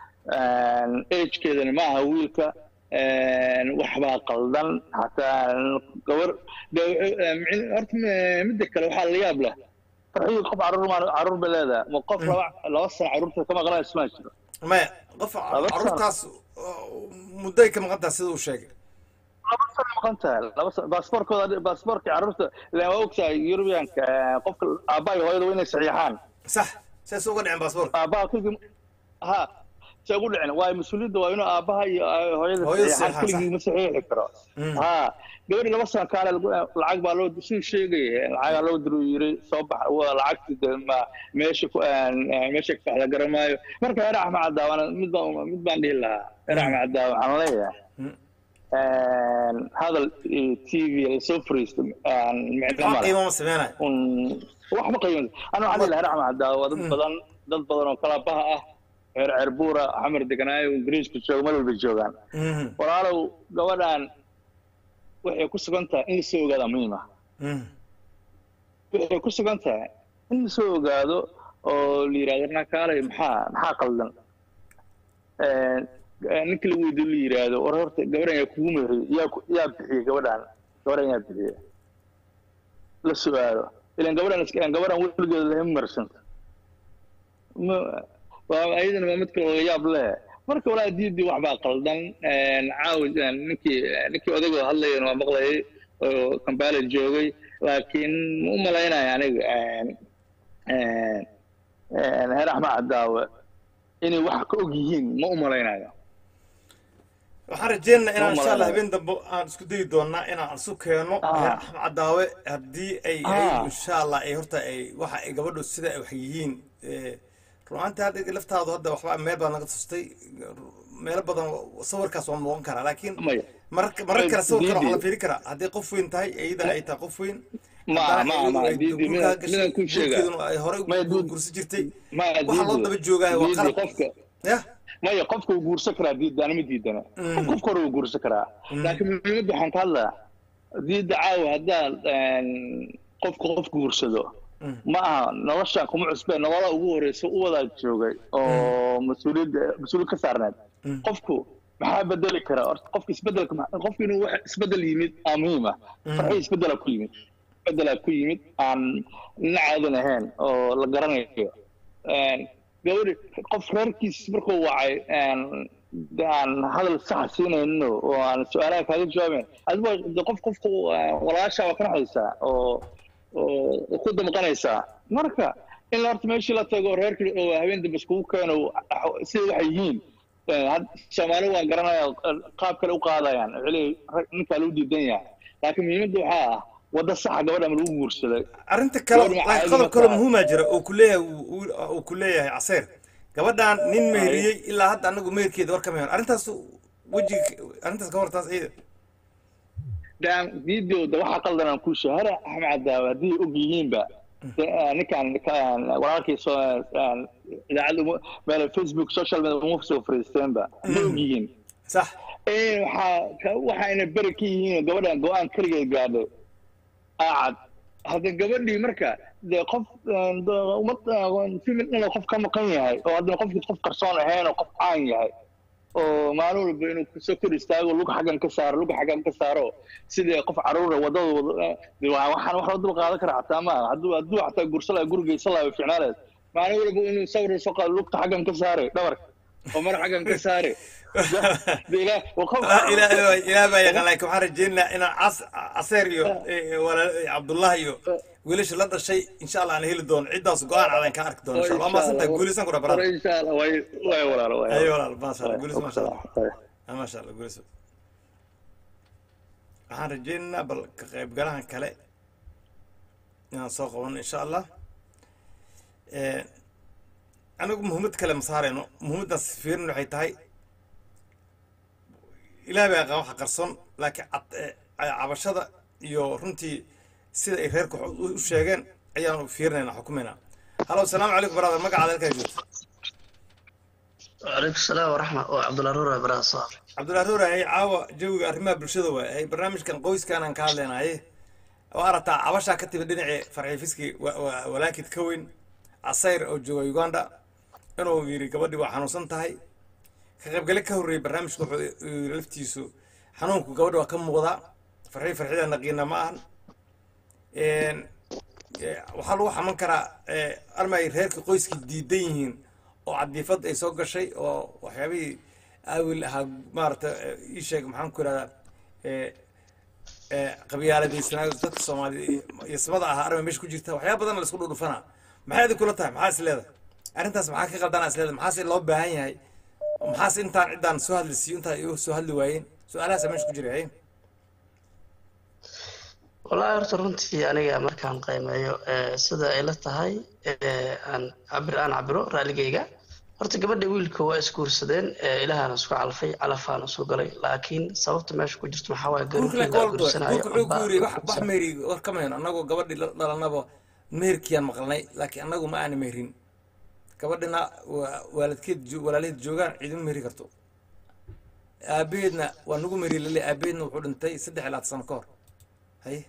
agekeedana ma aha wiilka waxbaa qaldan xataa gabar de- eh, micn- horta m- midda kale waxaa la yaab leh farxiyo qof caruur maan caruur bay leedahay ma qof laba laba sano caruurta ka maqlaa ismaa jiro maya qof Laba sano. caruurtaas mudday ka maqan taha sida uu sheegay laba sano maqan tahay laba sano baasaboorkooda baasaboorka carruurta ilaan waa ogtahay yurubiyanka qofka aabbaha iyo hooyada waa inay saxiixaan sax saas uga dhicin baasaboorka aabbaha keligii ha se ugu dhicin waayo mas-uuliyadda waa inuu aabbaha iyo ah, hooyada Hooyada saxiixaan saxiixaan, keligii ma saxiixi karo Mm. ha gabadhi laba sano kaale lagu- lacag baa loo siduu sheegaya lacagaa loo diru yiri soo bax waa lacagti de ma meesha ku meesha ka baxda garamaayo marka heer axmed cadaawana mid baan mid baan dhihi lahaa heer axmed cadaawa waxaan leeyahay Mm. hadal t v lasoo fariisto micno wax male qiimo ma sameynayo un waxba qiimo ana waxaan dhihi lahaa heer axmed cadaawa waa dad badan dad badan oo kalabaha ah reer cerbuura xamar deganaayo ingiriiska jooga meel walba joogaan Mhm, walaalow gabadhan waxay ku sugan tahay in lasoo ogaada muhiim ah mhm, waxay ku sugan tahay in lasoo ogaado oo la yidhahdo nakaalay maxaa maxaa qaldan ninka la weydiyo la yidhaahdo war horta gabadhan yaa kugu meheriyey yaa ku- yaa bixiyey gabadhan gabadhan yaa bixiyey la su-aalo ilan gabadhan iska gabadhan weligeeda lama marsanta ma waa ayadana waa mid kale oo yaab leh marka walaa diidii wax baa qaldan caawi ninkii ninkii odayga hadlayana waa maqlayay oo kambaala joogay laakiin ma u malaynaya aniga heer axmed cadaawe inay wax ka og yihiin ma u malaynayo waxaan rajeynaynaa inaan Soo insha allah malaynaya. habeen dambe aan isku dayi doonaa inaan isu keeno Ah. heer axmed cadaawe haddii ay Ah. ay insha allah ay horta ay waxa ay gabadhu sida ay wax yihiin eh, runaantii hadda laftaadu hadda waxba meel badan naga tustay meelo badan sawirkaas waa noqon karaa laakiin maya marar marar kale sawirkan waxaa la Diidi. fiiri karaa hadday qof weyn tahay iyada ay tahay qof weyn Ma- haddana ma- iyadu ma, ay Diidi, guurkaa midaan- gashay, midaan kuu sheegaa. guurkeeduna ay horey Maya, u Diidi. guursan jirtay maya waxaa loo diidi- daba joogaayo waa diidi qalab qofka yah maya qofka uu guursan karaa diidana ma diidana Mm. qofka hore uu guursan karaa laakiin muhiimadda waxaan ka hadlaa diidda caawa haddaad qofka qof guursado Mm. ma aha noloshan kuma cusbeen nolola ugu horeysa u wadaa joogay oo mas-uuliyadda mas-uuliyad ka saarneed Mm. qofku maxaa bedeli karaa horta qofka isbedelka ma- qofka inuu wax isbedel yimid aa muhiim ah farxii isbedelaa ku yimid isbedelaa ku yimid aan nina caadan ahayn oo la garanayo gabadhi qof reerkiis markuu wacay de aan hadal saxa siinayno oo aan su-aalaha kaaga jawaabayn adigo de qof qofku walaasha waa ka naxaysaa oo oo ku damqanaysaa marka in horta meeshii la tago reerkii oo habeen dambe iskugu keeno sida waxay yihiin had- soomaali waan garanaya qaab kale u qaadayaan waxay leeyihin rag- ninkaa lagu diidan yahay laakiin muhiimadda waxaa ah wadda saxa gabadha ma lagu guursaday arrinta kale Gabadh ma laakiin caadi qodob ma kale tahay. muhiima jira oo ku leeyahay uu- uu uu ku leeyahay caseer gabadhan nin meheriyey ilaa hadda anagu meherkeeda war kama helan arrintaas wejiga arrintaas ka wartaas ciida daan videoda waxa qaldan aan ku shahara axmed cadaawe haddii og yihiinba de- ah, ninkaan ka- walaalkii soo ah, idaacadda umu- meel facebook social media uma soo fariisteenba hadday og yihiin sax Eh, waxaa ka- waxayna beri ka yihiin gabadhan go-aan keligeed gaadhay aacad hadda gabadhii marka dee qof eh, de- ummad eh, female inuu qof ka maqan yahay oo haddana qofkii qof qarsoon ahayn oo qof caan yahay oo maalin walba inuu kusoo kor istaago lug xaggan ka saaro lug xaggan ka saaro sidii qof caruura wadada wada dee waa- waxaan wax loo dul qaadan karaa xataa maaha hadduu hadduu xataa gursala gurigeysa laha ficnaaleed maalin walba inuu sawir soo qaado lugta xaggan ka saare dhabarka oo mar xaggan ka saare dee ilaah waa qof ilaah ilaah baa yaqaan laakiin waxaan rajeynayaa inaan cas caseer iyo eh, walaal cabdullah iyo wiilasha la dhashay insha allah aan heli doono ciddaas go-aan cadan ka arki doono insha allah waa mahadsantahay guulisan kura barada insha allah way way walaalo way ayo walaal maasha allah guulis maasha allah Ah, maasha allah guulis waxaan rajaynaynaa bal ka qaybgalahan kale inaan soo qabano insha allah Eh, anigu muhiimad kale ma saarayno muhiimaddaas fiirin waxay tahay ilaah baa qaba waxa qarsoon laakiin cad- eh, cabashada iyo runtii sida ay reerku u u sheegeen ayaanu fiirinaynaa xukumaynaa halo asalaamu calaykum brother magacaada halkaa joogto وعليكم السلام ورحمة الله عبد الله رورا برا صار cabdullahi ruura hay caawa jawiga arrimaha bulshada waay hay barnaamijkan qoyskanaan ka hadlaynaye waa aragtaa cabashaa ka timid dhinacii farxiifiski walaakid ka weyn casayr oo jooga uganda inuu yidhi gabadhii waa xanuunsan tahay ka qaybgale ka horreeyey barnaamijku wuxuu yidhi laftiisu xanuunku gabadha waa ka muuqdaa farxii farxida naqiina ma ahan Een, eh, waxaa lagu xaman karaa eh, arma ay reerka qoyskii diidan yihiin oo cadiifad ay soo gashay oo waxyaabihii aawil ahaa maarata ii sheeg maxaan ku ihahdaa eh, eh, qabyaaladaysanaayo dadka soomaaliya yasmada ahaa arma meesha ku jirta waxyaaba badan la isku dhudhufanaa maxay adi kula tahay maxaa is leedahay arrintaas maxaa ka qaldanaa is leedahay maxaase loo baahan yahay maxaase intaan ciddaan soo hadli siiyo intaa igu soo hadli waayeen su-aalahaasa meesha ku jira haye والله horta runtii aniga markaan qiimeeyo ee, sida ay la tahay ee, aan cabir aan cabiro raaligayga horta gabadha wiilka waa isguursadeen ee, ilaahana isku calfay calafaana isku galay laakiin sababta meesha ku jirto maxaa waaye guurka garuurkii la gold guursanayo guurka wuxuu ku amba yiri wax la wax meeri war kama hayno annagoo gabadhii la dhalanaba meherkiyaan maqalnay laakiin annagu ma aana meherin gabadhina waa waalidkeed jo- walaalaheed joogaan ciiduma meheri karto aabaheedna waa nagu meheri lale aabaheedna wuxuu dhintay saddex iyo labaatan sano ka hor haye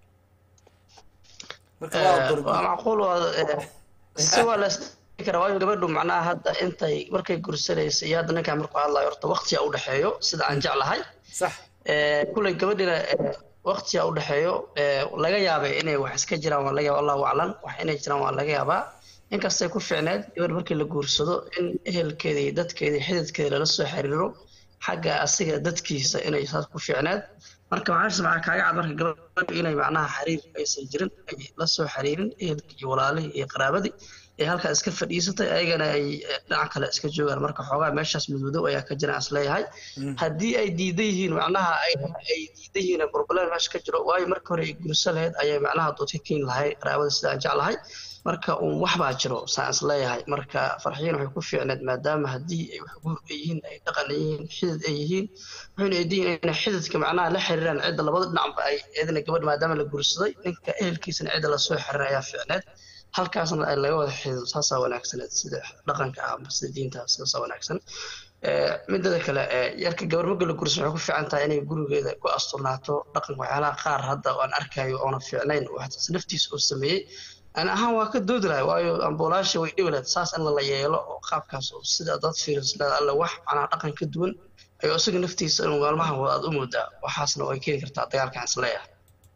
marka waa Ee, dor waa macquul waa ee, si waa la isdhihi karaa waayo gabadhu macnaha hadda intay markay guursanaysa iyo hadda ninkaan markuu hadlayo horta waqtiya u dhexeeyo sida aan jeclahay sax Ee, kulley gabadhina ee, waqtiya u dhexeeyo ee, laga yaabay inay wax iska jiraan waa laga yaaba allahu aclam wax inay jiraan waa laga yaabaa inkastay ku fiicneed gabadh markii la guursado in ehelkeeda iyo dadkeeda iyo xididkeeda lala soo xiriiro xagga asiga dadkiisa inay saas ku fiicneed marka maxaa maxaa kaaga cad marka gabadhu inay macnaha xiriir aysan jirin ay la soo xiriirin ehelkii iyo walaalihii iyo qaraabadii ee halkaa iska fadhiisatay ayagana ay eh, dhinaca kale iska joogaan marka xoogaa meeshaas mudmadow ayaa ka jira is leeyahay haddii ay diidan yihiin macnaha ay ay diidan yihiin problem meesha ka jiro waayo marka hore ay gurso lahayd ayay macnaha dood ka keeni lahay qaraabada sida aan jeclahay marka uun wax baa jiro saan is leeyahay marka farxiin waxay ku fiicneed maadaama haddii ay wax guur ay yihiin ay dhaqan ay yihiin xidid ay yihiin waxayna ay diin inay xididka macnaha la xiriiraan cidda labada dhinacba ay eedana gabadh maadaama la guursaday ninka ehelkiisana cidda lasoo xiriir ayaa fiicneed halkaasna ay laga wada xidido saasaa wanaagsaneed sida dhaqanka ah amba sida diinta sidaasaa wanaagsan Ee, midada kale ee, yarka gabar marka la gursan waxay ku fiican tahay inay gurigeeda ku asturnaato dhaqanka waxyaalaha qaar hadda aan arkayo oona fiicnayn oo xataa naftiisa uu sameeyey ani ahaan waa ka doodi lahay waayo ambulaasha way dhibi lahayd saas in la yeelo oo qaabkaas oo sida dad fiirislada alle wax macnaha dhaqan ka duwan ayuu isaga naftiisa inuu maalmahan wada aad u moodaa waxaasna way keeni kartaa dagaalkan isleeyahay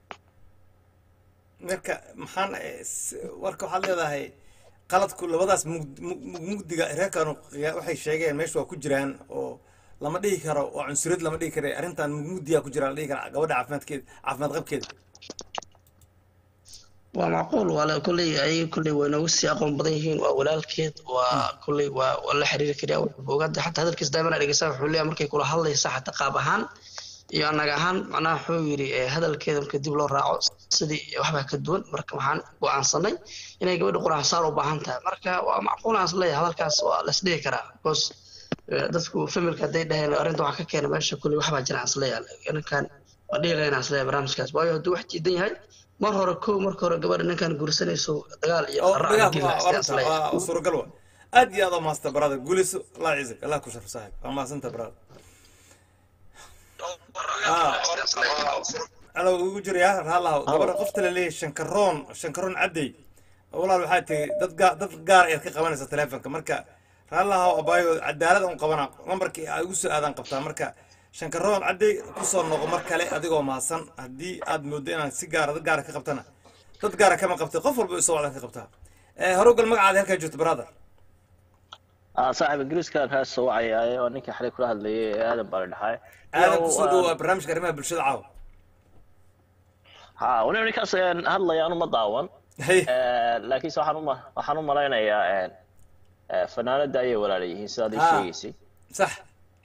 marka maxaan eh, s- warka waxaad leedahay qaladku labadaas mug- mug- mug- mugdiga reerkanu qiya- waxay sheegeen meesha waa ku jiraan oo lama dhihi karo oo cunsuriyad lama dhihi karo arrintan mugdiyaa ku jira la dhihi kara gabadha caafimaadkeeda caafimaad qabkeeda waa macquul waa la kolley ayaga kolley way nooga sii aqoon badan yihiin waa walaalkeed waa kolley waa waa la xiriiri karaa wuxuu ogaada xataa hadalkiis daaimana dhegeysaa wuxuu leeyahay markay kula hadlaysa xataa qaab ahaan iyo anaga ahaan macnaha wuxuu yidhi eh, hadalkeeda marka dib loo raaco sidii waxbaa ka duwan marka waxaan go'aansanay inay gabadha quraan saar u baahan tahay marka waa macquul aan isleeyahay hadalkaas waa la isdhihi karaa because eh, dadku familka hadday dhaheen arrinta waxaa ka keena meesha kolley waxbaa jira aan isleeyahay ninkan waa dhihi lahayn aan isleeyahay barnaamijkaas waayo hadduu wax diidan yahay mar hore kow marka hore gabadha ninkan guursanayso dagaal iyo oo qaraac dhigaha geli waa lahaa sidaan warta isleeyahay waa suuragal wa aad iyo aad oo maasta barada guulayso allah ciisak allah ku sharf saaxib waa maasanta barada alo ugu jiraya raalahow gabadha qofta la leeyahay shankaroon shankaroon caddey walaal waxaa tiri dad gaar dad gaar ayaad ka qabanaysa telefonka marka raalahow abaayo cadaalad un qabana lambarkii ay ugu soo aadaan qabtaa marka shankaroon caddey kusoo noqo mar kale adigoo mahadsan haddii aad mooddo inaad si gaara dad gaara ka qabtana dad gaara kama qabtay qof walba isoo wacdan ka qabtaa Eh, hore ugal magacaada halkaa joogto brother aa saaxiib ingiriiska kaa soo wacayaaye oo ninkii xalay kula hadlayay ee aadan baa la dhaxay aadan kusoo dhawaa barnaamijka arrimaha bulshada caawa ha waliba ninkaas een, hadlaya anu ma daawan hay Eh, laakiinse waxaan u ma- waxaan u malaynayaa een, eh, fanaanada ayay walaala yihiin sidaad ii Ah. sheegaysay sax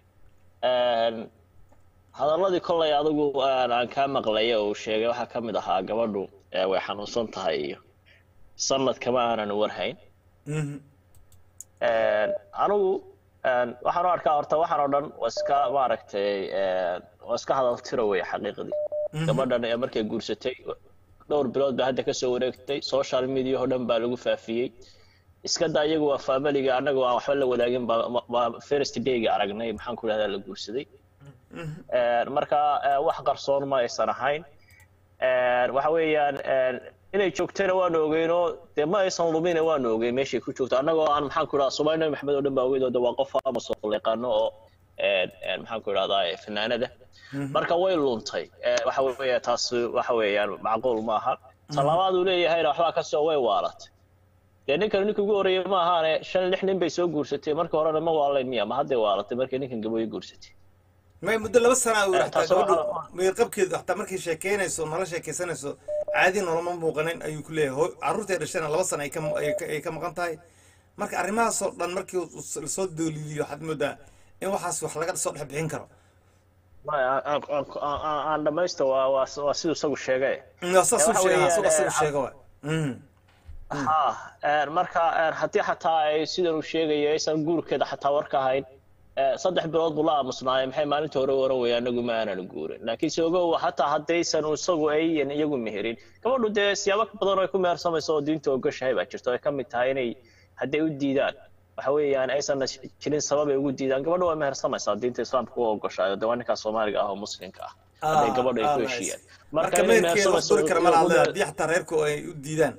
Een, hadaladii kollay adigu aan aan kaa maqlaya uu sheegay waxaa ka mid ahaa gabadhu eh, way xanuunsan tahay iyo sanad kama aanan warhayn Mhm. Een, anigu een, waxaan u arkaa horta waxaan oo dhan waa iska maaragtay een, waa iska hadal tiro wey xaqiiqdii gabadhan ee markay guursatay dhowr bilood baa hadda kasoo wareegtay social media oo dhan baa lagu faafiyey iska daa iyagu waa familiga annaga aan waxba la wadaagin baa ma- baa first dayga aragnay maxaan ku idhahdaa la guursaday Een, marka eh, wax qarsoon ma aysan ahayn Een, waxa weeyaan een, inay joogtayna waanu ogeynoo dee ma aysan lumina waanu ogeyn meeshay ku joogto annagoo aan maxaan ku idhahdaa soomaali nabi maxamed oo dhan baa ogeyd oo de waa qof amos oo la yaqaano oo een, een, maxaan ku idhahdaa eh, fanaanada marka way luntay Eh, waxa weeya taas waxa weeyaan macquul ma aha talabaad uu leeyahayna waxbaa kasoo way waalatay dee ninkan ninka ugu horreeyay ma ahaane shan lix nin bay soo guursatay marka horena ma waalayn miya ma hadday waalatay markay ninkan gabooyo guursatay may muddo laba sana uu Eh, hataa taasoo gabadhu waxaa- meerqabkeedu hataa markay sheekeynayso nala sheekaysanayso caadi noloma muuqanin ayuu ku leeyahay hooy carruurtay dhashana laba sana ay ka ay ka- ay ka maqan tahay marka arrimahaasoo dhan markii uu s- lasoo dooliiliyo waxaad moodaa in waxaas wax laga soo dhex bixin karo Maya, aan- aan- aan- aan- aan dhamaysto waa waa waa siduu isagu sheegay waa saas Eh, u waxa sheega weeyaan, asagoo eh, asigu sheega waay Mhm. ha een, marka een, haddii xataa ay sidan uu sheegayo aysan guurkeeda xataa war ka hayn eh, saddex bilood buu la aamusnaayay maxay maalinta hore waran weeye anagu ma aanan guurin laakiinse ogow hataa haddaysan isagu ayan iyagu meherin gabadhu dee siyaabo badan oo ay ku mehersamayso oo diinta ogashahay baa jirto ay ka mid tahay inay hadday u diidaan waxa weeyaan aysan jirin sabab ay ugu diidaan gabadhu waa mehersamaysaa diinta islaamka u ogoshayo dee waa ninkaa soomaaliga ah oo muslimka ah hadday Ah, gabadhu ay ah, ku nice. heshiiyaan marka inay meerkeeda wax mehersamayso duri kara ma laha ugu- haddii xataa reerku ay u diidaan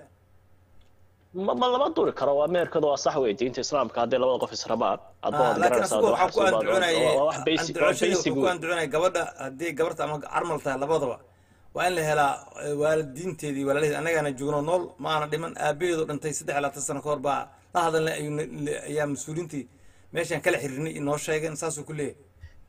ma ma lama duri karo waa meherkadu waa sax wey diinta islaamka hadday labada qof israbaan adba waad laakiin garanaysaa asagoo de waxaan ku waxaas anducunayay waa wax basic waa anducoshadii basic wuxuu ku wey anducunayay gabadha haddii gabarta ama carmal tahay labadaba waa in la helaa eh, waalidiinteedii walaalaheed annagaana joogno nool ma aana dhiman aabaheedu dhintay saddex iyo labaatan sano ka hor baa la hadalna ayuu na- na- ayaa mas-uuliintii meeshaan kala xiriirnay inoo sheegeen saasuu ku leeyahay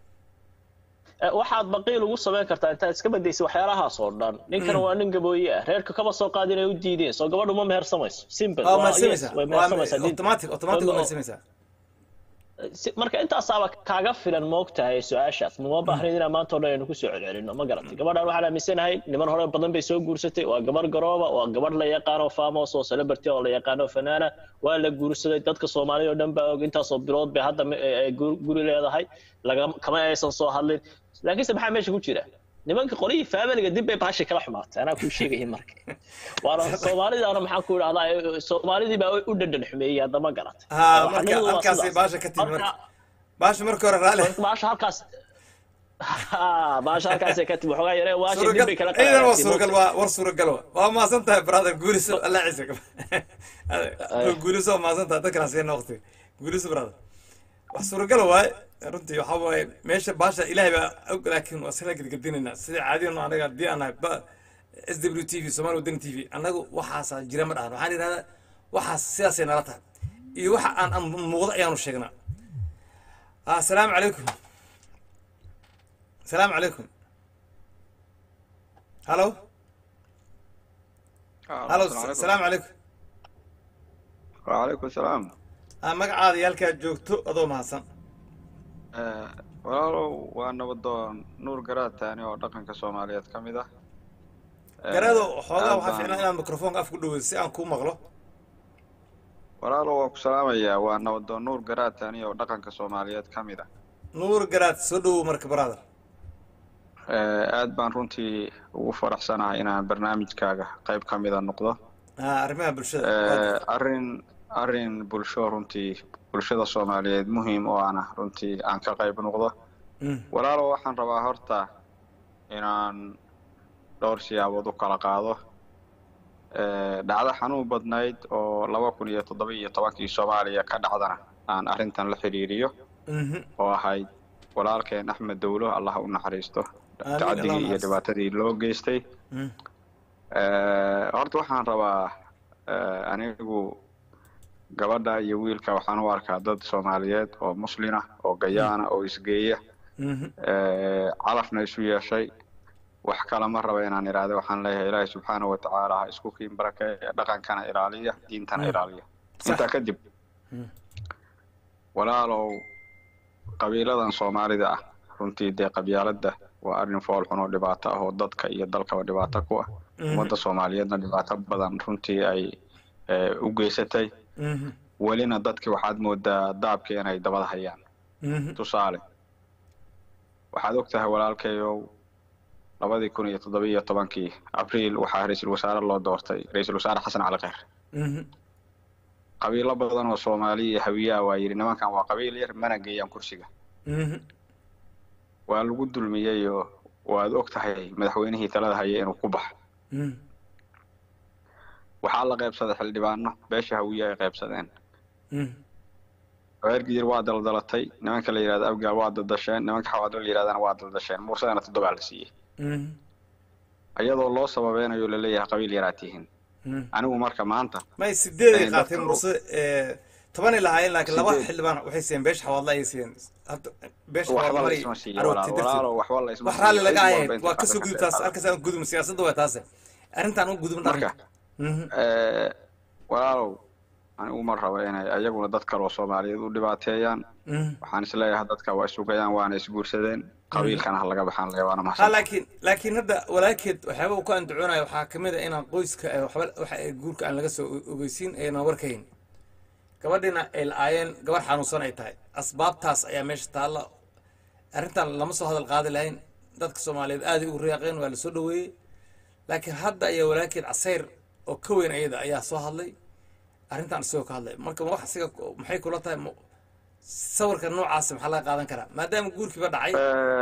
Eh, waxaad baqiil ugu samayn kartaa intaad iska badaysay waxyaalahaas oo dhan ninkan waa nin gabooye ah reerka kama soo qaadin ay u diideen soo gabadhu ma mehersamayso simple waa waa- mahadsamaysaa yes, way waa mehersamaysaa diinta automatic automatic waa Waa- mahadsamaysaa si- marka intaasaaba kaaga filan moogtahay su-aashaas mama baahnayd inaan maanta oo dhan aynu kusoo celcelino ma garatay gabadhan waxaan aaminsanahay niman hore badan bay soo guursatay waa gabar garooba waa gabadh la yaqaano famos oo celebrity oo la yaqaano fanaana waa la guursaday dadka soomaalida oo dhan baa og intaasoo bilood bay hadda me- ay gu- guri leedahay laga kama aysan soo hadlin laakiinse maxaa meesha ku jira nimanka qolihii faamiliga dib bay baashay kala xumaatay anaa kuu sheegaya marka waana soomaalidaana maxaan ku idhahdaa eh, soomaalidii baa u dhadhan xumeeyey hadda ma garatay ha Eh, marka xaqiiqdu waa halkaasay sidaas. baasha ka timi Marka- marka baasha marka hore raali baasha halkaas Ha, baasha halkaasay ka timi waxoogaa yaree waasha dib suuragal bay kala ciidan waa qaadaatay suuragal waa war suuragal waa waa maasan tahay brother guuliso allah ciise guuliso waa maasan tahay dadkana siina waqtiga guuliso brother wax suuragal waaye runtii waxaa waaye meesha baasha ilaahay baa og laakiin waa sila gedgedinaynaa sida caadiyano anaga haddii aan nahay ba s w t v somaali wadani t v annagu waxaasaa jira ma dhahan waxaan idhahdaa waxaas sidaasay nala tahay iyo waxa aan aan muuqdo ayaanu sheegnaa asalaamu calaykum السلام عليكم هلو هلو السلام عليكم وعليكم السلام آه، magacaada iyo halkaad joogto adoo mahadsan Eh, walaalow waa nabadoon nuur garaataani oo dhaqanka soomaaliyeed ka mid ah Eh, garaado xoogaa aad waxaa baan- fiicnaa inaad mikrofoonka af ku dhaweyso si aan kuu maqlo walaalow waa ku salaamayaa waa nabadoon nuur garaataani oo dhaqanka soomaaliyeed ka mid ah nuur garaad soo dhowow marka brother Eh, aad baan runtii ugu faraxsanahay inaan barnaamijkaaga qayb ka mida noqdo ah arrimaha bulshada Eh, arrin arrin bulsho runtii bulshada soomaaliyeed muhiim oo ana runtii aan ka qayb noqdo Mm. walaalow waxaan rabaa horta inaan dhowr siyaabood u kala qaado Eh, dhacdo xanuun badnayd oo laba kun iyo toddoba iyo tobankii soomaaliya ka dhacdana aan arrintan la xiriiriyo Mhm. oo ahayd walaalkeen axmed dowlo allah u naxariisto Allah tacaddigii iyo naxariisto. dhibaatadii loo geystay Mm. Eh, horta waxaan rabaa eh, anigu gabadha iyo wiilka waxaan u arkaa dad soomaaliyeed oo muslina oo gayaana oo isgeeya Mhm. eh, calafna isu yeeshay wax kale ma raba inaan idhaahdo waxaan leeyahay ilaahay subxaana wa tacaala ha isku kiin barakeeya dhaqankana ilaaliya diintana ilaaliya intaa kadib walaalow qabiiladan soomaalida ah runtii dee qabyaaladda waa arrin fool xun oo dhibaato ah oo dadka iyo dalkaba dhibaato ku ah ummadda soomaaliyeedna dhibaato badan runtii ay u geysatay welina dadki waxaad moodaa daabka inay dabada hayaan tusaale waxaad og tahay walaalkayow labadii kun iyo toddoba iyo tobankii abriil waxaa ra-iisul wasaare loo doortay ra-iisul wasaare xasan cali kheyr qabiilo badan oo soomaali iyo hawiyaa waa yidhi nimankan waa qabiil yar mana geeyaan kursiga waa lagu dulmiyey oo waad og tahay madaxweynihii talada haya inuu ku baxo waxaa la qaybsaday xildhibaano beesha hawiye ay qaybsadeen reer gidir waa daldalatay nimanka la yidhahdo abgaal waa daldasheen nimanka xawaadlo la yidhahdana waa daldasheen mursadana toddobaa la siiyey iyadoo loo sababeynayo laleeyahay qabiil yaraad tihiin anigu marka maanta may sideeday qaateen mursade tobanay lahaayeen laakiin laba xildhibaan waxay siiyeen beesha xawaadla ayay siiyeen beesha waxba la isma siiyo walaalo waxba la isma wax raalli laga ahayd waa kasoo gudub taas halkaas aan gudubin siyaasadda waa taase arrintaan u gudubin marka walaalow anigu ma rabo inay ayaguna dad kale oo soomaaliyeed u dhibaateeyaan waxaan isleeyahay dadka waa isugayaan waana isguursadeen qabiilkana ha laga baxaan le waana ha mahadsan laakiin laakiin hadda walaalkeed waxyaaba uu ku andacoonaya waxaa kamid a inaan qoyska eh, waxba waxa ay guurka aan laga soo ogeysiin ayna warkayn gabadhina ay la-aayeen gabar xanuunsan ay tahay asbaabtaas ayaa meesha taalla arrintan lama soo hadal qaadi lahayn dadka soomaaliyeed aaday ugu riyaaqeen waa lasoo dhaweeyey laakiin hadda ayaa walaalkeed casayr oo ka weyn ayada ayaa soo hadlay arrintan isagoo ka hadlay marka wax asiga maxay kula tahay mu- sawirka noocaasi maxaa laga qaadan karaa maadaama guurkiiba dhacay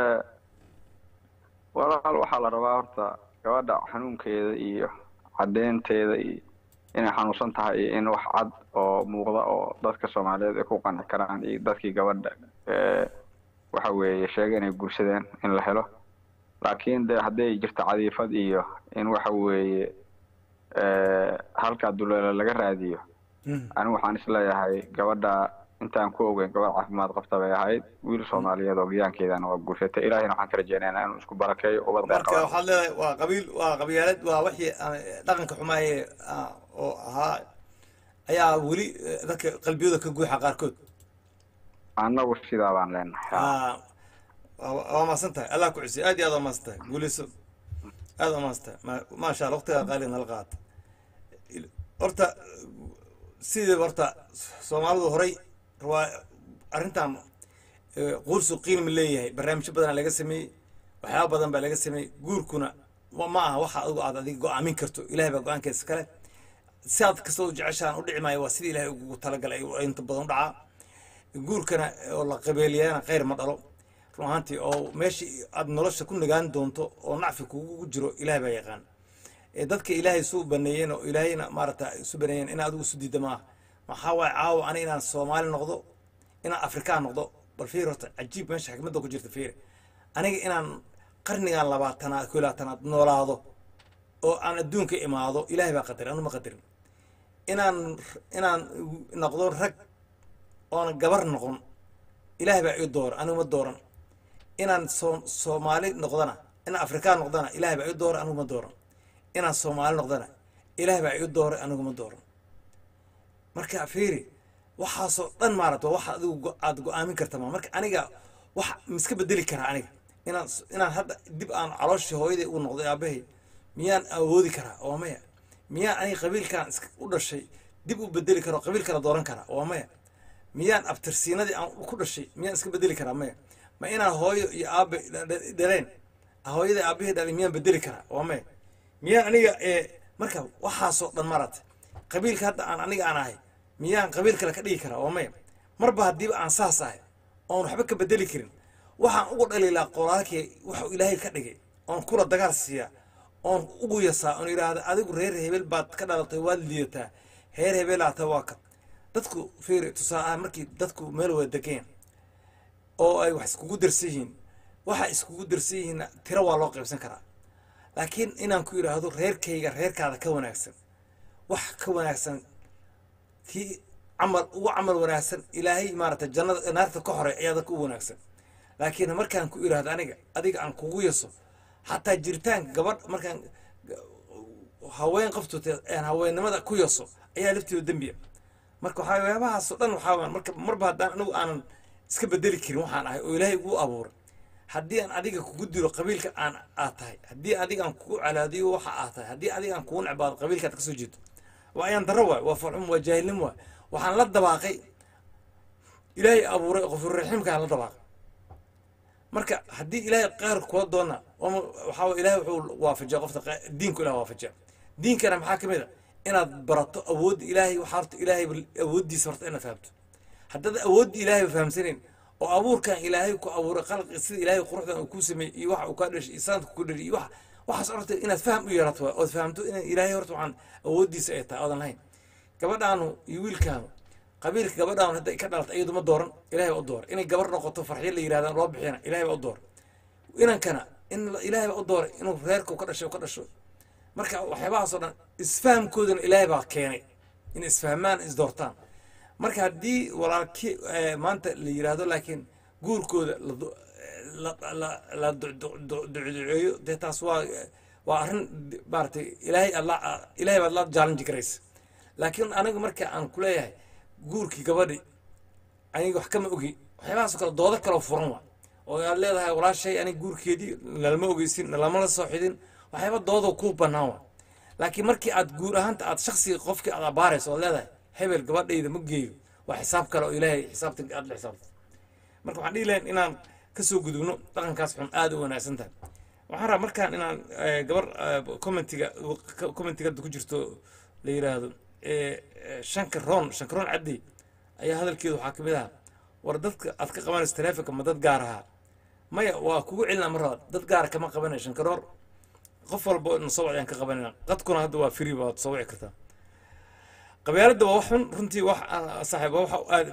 walaal waxaa la rabaa horta gabadha xanuunkeeda iyo caddeynteeda iyo inay xanuunsan tahay iyo in wax cad oo muuqda oo dadka soomaaliyeed ay ku qanci karaan iyo dadkii gabadha eh, waxa weeye sheegay inay guursadeen in la helo laakiin de hadday jirto cadiifad iyo in waxa weeye eh, halkaa duleele laga raadiyo anigu waxaan isleeyahay gabadha intaan ku ogeyn gabadh caafimaad qabta bay ahayd wiil soomaaliyeed oo giyaankeedana waa guursatay ilaahina waxaan ka rajeynaynaa inuu isku barakeeyo ubad dheer marka qabaan. waxaad leedahay waa qabiil waa qabyaalad waa wixii aan dhaqanka xumaaye ah, oo ahaa ayaa weli eh, dadka qalbiyada ka guuxa qaarkood annagu sidaa baan leenahay Ah, waa waa maasan tahay allah ku cusay aad iyo aad waa maasan tahay guuleyso aad waa maasan tahay Ma- maasha allah waqtigaa qaaliga nala qaata Il- horta sideeba horta soomaalidu horay waa arrintan eh, quursu qiilma leeyahay barnaamijyo badanaa laga sameeyey waxyaaba badan baa laga sameeyey guurkuna wa- ma aha waxa adigu aad adiga go-aamin karto ilahay baa go-aankeesa kale si aad kastoo u jeceshaan u dhici maayo waa sidii ilahay ugu talagalay ay inta badan u dhacaa guurkana oo la qabeeliyana khayr ma dhalo run ahaantii oo meeshii aad nolosha ku nagaan doonto oo nacfi kugu jiro ilahay baa yaqaan ee dadka ilaahay isu baneeyeen oo ilaahayna maarata isu baneeyeen in adigu isu diida maaha maxaa waaye caawa ani inaan soomaali noqdo inaan afrikaan noqdo bal fiir horta cajiib meesha xikmadda ku jirta fiir aniga inaan qarnigan labaatanaad ko labaatanaad noolaado oo aan adduunka imaado ilaahay baa qadarin anu ma qadarin inaan inaan noqdo rag oona gabar noqon ilaahay baa ii dooran anigu ma dooran inaan soo soomaali noqdana inaan afrikaan noqdana ilaahay baa ii dooran anigu ma dooran inaan soomaali noqdana ilaahay baa ii dooray anigu ma dooran marka fiiri waxaasoo dhan maarata waa waxa adigu go- aad go-aamin karta ma marka aniga wax miska bedeli karaa aniga inaan s- inaan hadda dib aan calooshii hooyaday u noqday aabahay miyaan awoodi karaa waa maya miyaan aniga qabiilkan iska u dhashay dib u bedeli karo qabiil kala dooran karaa waa maya miyaan abtirsiinadii aan ku dhashay miyaan iska bedeli karaa maya ma inaan hooyo iyo aabe dha- dha- dhaleen hooyada aabahii dhalay miyaan bedeli karaa waa maya miyaan aniga ee marka waxaasoo dhan marata qabiilka hadda aan aniga aan ahay miyaan qabiil kale ka dhigi karaa waa maya marba haddiiba aan saas ahay oon waxba ka bedeli karin waxaan ugu dhaliilaa qolaalkii waxuu ilaahay ka dhigay oon kula dagaal siiyaa oon ugu yasaa oon idhaahda adigu reer hebel baad ka dhalatay waad liidataa reer hebelaata waa ka dadku fiiri tusaale markii dadku meel wada degeen oo ay wax iskugu darsan yihiin waxa iskugu darsan yihiinna tiro waa loo qaybsan karaa laakiin inaan ku idhaahdo reerkayga reerkaada ka wanaagsan wax ka wanaagsan kii camal ugu camal wanaagsan ilaahay maaragtay jannada naarta ka hore ayaa dadka u wanaagsan laakiin markaan ku idhaahdo aniga adiga aan kugu yaso xataa jiritaanka gabadh markaan haween qoftoota aan haweennimada ku yaso ayaa lafteeda dembiya marka waxaa waxyaabahaasoo dhan waxaa weeyaan marka marba haddaan anigu aanan iska bedeli karin waxaan ahay oo ilaahay igu abuuray haddii aan adiga kugu dilo qabiilka aan aad tahay haddii adiga aan kugu calaadiyo waxa aad tahay haddii adiga aan kugu necbaado qabiilkaad kasoo jeedo waa ayaan darro waay waa farxum waa jaahilnimo waay waxaan la dabaaqay ilaahay abuuray qofurraxiimkaan la dabaaqay marka haddii ilaahay qaar kula doona waxaa waye ilaahay wuxuu waafajiya qofta qa- diinku ilaah waafajiya diinkana maxaa ka mid a inaad barato awoodda ilaahay waxaa horta ilaahay awooddiisa horta inaad fahamto haddaad awoodda ilaahay fahamsanayn oo abuurkan ilaahay ku abuuray qalqi sida ilaahay quruxdan uu ku sameeyey iyo waxa uu kaa dhashay iyo sanadka ku dhashay iyo wax waxaas horta inaad faham u yeelato waay ood fahamto in ilaahay horta waxaan awooddiisa ay tahay oodan lahayn gabadhaanu iyo wiilkaanu qabiilka gabadhaanu hadday ka dhalatay iyadu ma dooran ilaahay baa u dooray inay gabar noqoto farxyo la yidhahdaan loo bixiyana ilaahay baa u dooray inankana in la- ilaahay baa u dooray inuu reerka ka dhashay ka dhasho marka waxyaabahaasoo dhan isfahamkoodana ilaahay baa keenay in isfahmaan isdoortaan marka haddii walaalki eh, maanta la yidhaahdo laakiin guurkooda la du- la la- la du- du- du- duceeyo dee taas waa waa arrin maaragtay ilaahay alla ilaahay baad la challenge garaysa laakiin aniga marka aan ku leeyahay guurkii gabadhi aniga wax kama ogi waxyaabahaasoo kale doodo kaloo furan waa oo aad leedahay walaashay aniga guurkeedii nalama ogeysin nalama la soo xidin waxyaaba doodoo ku bannaan waa laakiin markii aad guur ahaanta aad shaksiga qofkii aad abaarayso ood leedahay hebel gabadhayda ma geeyo waa xisaab kale oo ilaahay xisaabta aad la xisaabta marka waxaan dhihi lahayn inaan kasoo gudubno dhaqankaas xun aada u wanaagsan tahay waxaan rabaa markaan inaan eh, gabar eh, commentiga commentiga hadda ku jirto la yiraahdo eh, eh, shanka roon shanka roon caddi ayaa hadalkeedu waxaa kamid ahaa war dadka aad ka qabanayso taleefonka ma dad gaar ahaa maya waa kugu celinaa mar labaad dad gaara kama qabanayo shankaroor qof walba na soo wacayaan ka qabanayna qadkuna hadda waa free baad soo wici kartaa qabyaaladda waa wax xun runtii wax ah, saaxiib waa waxa aad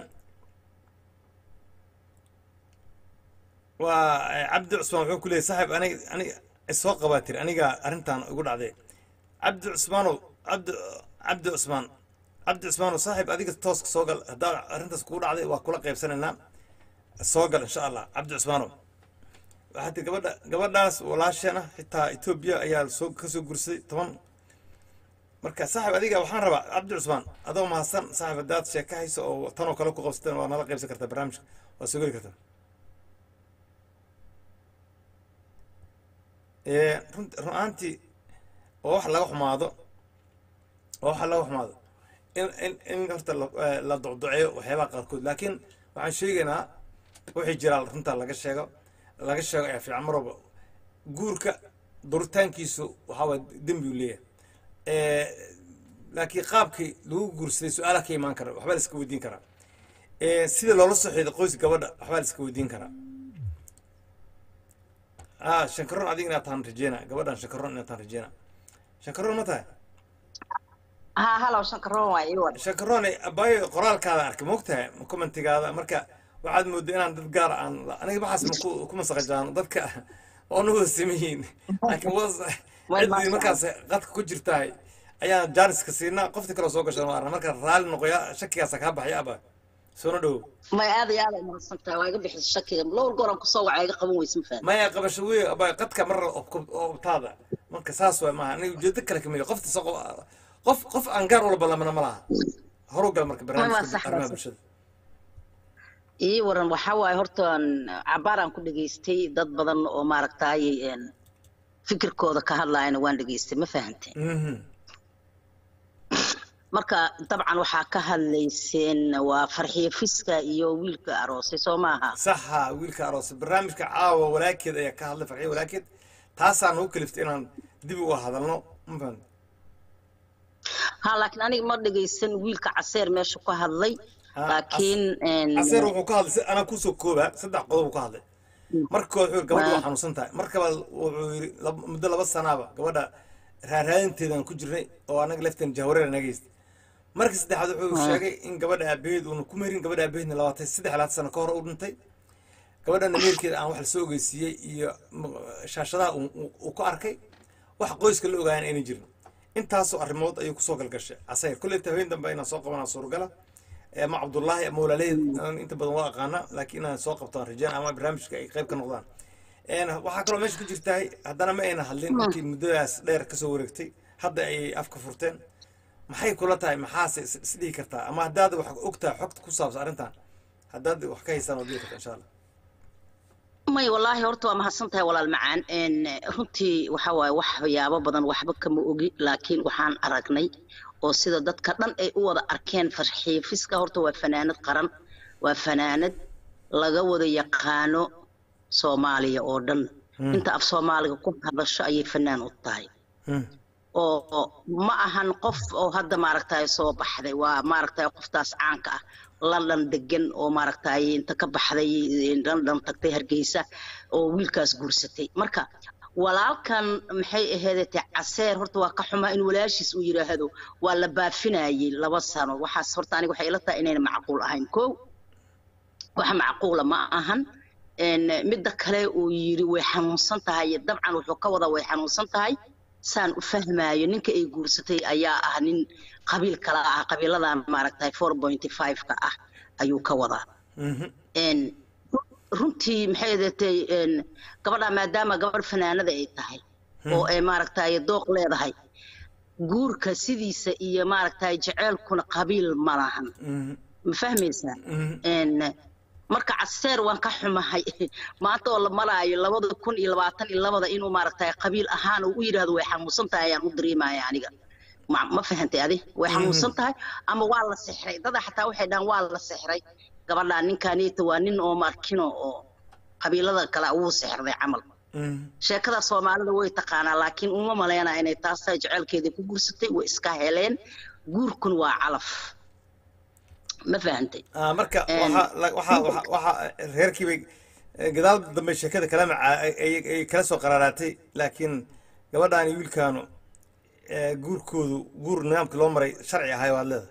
waa eh, cabdi cusmaan wuxuu ku leeyahy saaxiib anig anig isoo qabaa tiri aniga arrintan igu dhacday cabdi cusmaanow cabdi cabdi cusmaan cabdi cusmaanow saaxiib adiga tooska soo gal haddaa arrintaas kugu dhacday waa kula qaybsanaynaa soo gal insha allah cabdi cusmaanow waxaa tiri gabadha gabadhaas walaasheen ah xitaa etoobiya ayaa soo kasoo gursaday toban marka saaxiib adiga waxaan rabaa cabdi cusmaan adoo mahadsan saaxiib haddaad sheeka hayso oo tan oo kale ku qabsateen waa nala qaybsan kartaa barnaamijka waa soo geli kartaa Ee, run run-aantii oo wax laga xumaado oo wax laga xumaado in in in horta la- eh, la docdoceeyo waxyaabaha qaarkood laakiin waxaan sheegaynaa wixii jiraa runtaa laga sheego laga sheego ayaa fiican mar walba guurka duritaankiisu waxaa waay dembi uu leeyahay Eh, laakiin qaabkii lagu guursaday su-aalaha ka imaan kara waxbaa la iska weydiin karaa Eh, sida loola soo xiiday qoyska gabadha waxbaa la iska weydiin karaa ah shankaroon adiga inaad tahan rajeyna gabadhan shankaroon inaad tahan rajeyna shankaroon ma tahay ها هلا وشكرا وايوه shankaroon abaayo qoraalkaada arkay moogtahay commentigaada marka waxaad moodaa inaan dad gaar aan aniga baxaas maku ku masaqajaano dadka oo nagu sameyiin laakiin was ciddii markaas qadka ku jirtahay ayaan jaaniska siinaa qofti kaloo soo gasha maarna marka raalli noqoya shakigaasa kaa baxaya aba soona dhowo ما هذا يا هذا ما صنتها واقف بحث الشكل لو القرآن كسوع عيق قبل ويسم فهم maya qabasho wey abaa qadka marra obtaada marka saas waay maaha aniga ujeedo kale kamid qofta soo qof qof aan gaar walba lamana ma laha horu gal marka barnaamijka sax, arrimaha sax. bulshada ii waran waxaa waaye horta cabaaraan ku dhageystay dad badan oo maaragtaayey een fikirkooda ka hadlaayana waan dhageystay ma fahantay Mhm. marka dabcan waxaa ka hadlayseen waa farxiyo fiska iyo wiilka aroosay soo maaha saxa wiilka aroos barnaamijka caawa walaakeed ayaa ka hadlay farxiyo walaakeed taasaa nagu kaliftay inaan dib uga hadalno ma fahamtay ha laakiin aniga ma dhagaysan wiilka caseer meesha ka hadlay Ha, laakiin een, caseer wuxuu ka hadlay si anaa kusoo kooba saddex qodob uu ka hadlay markood wuxuu yiri gabadha waa Ah. xanuunsan tahay markaba wuxuu yiri lab- muddo laba sanaaba gabadha raaraadinteedaan ku jirnay oo anaga lafteen jahwareer nagaysta markii saddexaad wuxuu Ah. sheegay in gabadha aabaheed uuna ku merin gabadha aabaheedna labaatan saddex labaatan sano ka hor u dhintay gabadhana meerkeeda aan wax lasoo ogeysiiyey iyo m- shaashadaha uu- uu uu ku arkay wax qoyska la ogaayaan ayna jirin intaasoo arrimood ayuu kusoo galgashay casayr kolley habeen dambe inaan soo qabanaa suuragala ama cabdullaahi ama walaalaheed aan inta badan waa aqaana laakiin inaan soo qabto aan rajaan ama barnaamijka ay qayb ka noqdaan Een, waxaa kaloo meesha ku jirtahay haddana ma ayna hadlin intii muddadaas dheer kasoo wareegtay hadda ayay afka furteen maxay kula tahay maxaase is- isdhihi kartaa ama haddaad wax og tahay xogta ku saabsan arrintan haddaad wax ka haysaan waad dhihi kartaa insha allah may wallaahi horta waa mahadsan tahay walaal macaan Een, runtii waxa waaye waxyaabo badan waxba kama ogi laakiin waxaan aragnay oo sida dadka dhan ay u wada arkeen farxiifiska horta waa fanaanad qaran waa fanaanad laga wada yaqaano soomaaliya oo dhan inta af soomaaliga ku hadasho ayay fanaan u tahay Hmm. oo ma ahan qof oo hadda maaragtay soo baxday waa maaragtay qoftaas caanka ah london degan oo maaragtay inta ka baxday london tagtay hargeysa oo wiilkaas guursatay marka walaalkan maxay aheedete caseer horta waa ka xumaa in walaashiis uu yidhaahdo waa la baafinayay laba sano waxaas horta aniga waxay ila tahay inayna macquul ahayn kow wax macquula ma ahan Een, midda kale uu yiri way xanuunsan tahay dabcan wuxuu ka wadaa way xanuunsan tahay saan u fahmaayo ninka ay guursatay ayaa ah nin qabiil kala ah qabiiladan maaragtay four pointy five-ka ah ayuu ka wadaa Mhm. Een, runtii maxay ahaatay een, gabadha maadaama gabadh fanaanada ay tahay oo ay maaragtay dooq leedahay guurka sidiisa iyo maaragtay jeceelkuna qabiil ma lahan Mhm. ma fahmaysaa Mhm. Een, marka caseer waan ka xumahay maanta oo la maraayo labada kun iyo labaatan iyo labada inuu maaragtay qabiil ahaan uu u yidhaahdo way xanuunsan tahay ayaan u dareemaya aniga ma ma fahantay adi way xanuunsan tahay ama waa la sixray dada xataa waxay dhahaan waa la sixray gabadha ninkaaniita waa nin oo markino oo qabiilada kale wuu sixirday camal Mhm. sheekada soomaalida way taqaanaa laakiin uma maleynaa inay taas tahay jecelkeedii ku guursatay way iska heleen guurkun waa calaf ma fahantay Ah, marka Een, waxa la- waxa waxa waxa reerkii bay eh, gadaal dambe sheekada kala maca ay ay- ay kala soo qaraaraatay laakiin gabadhaan iyo wiilkaanu eh, guurkoodu guur nidaamkii loo maray sharci ahay waad leedahay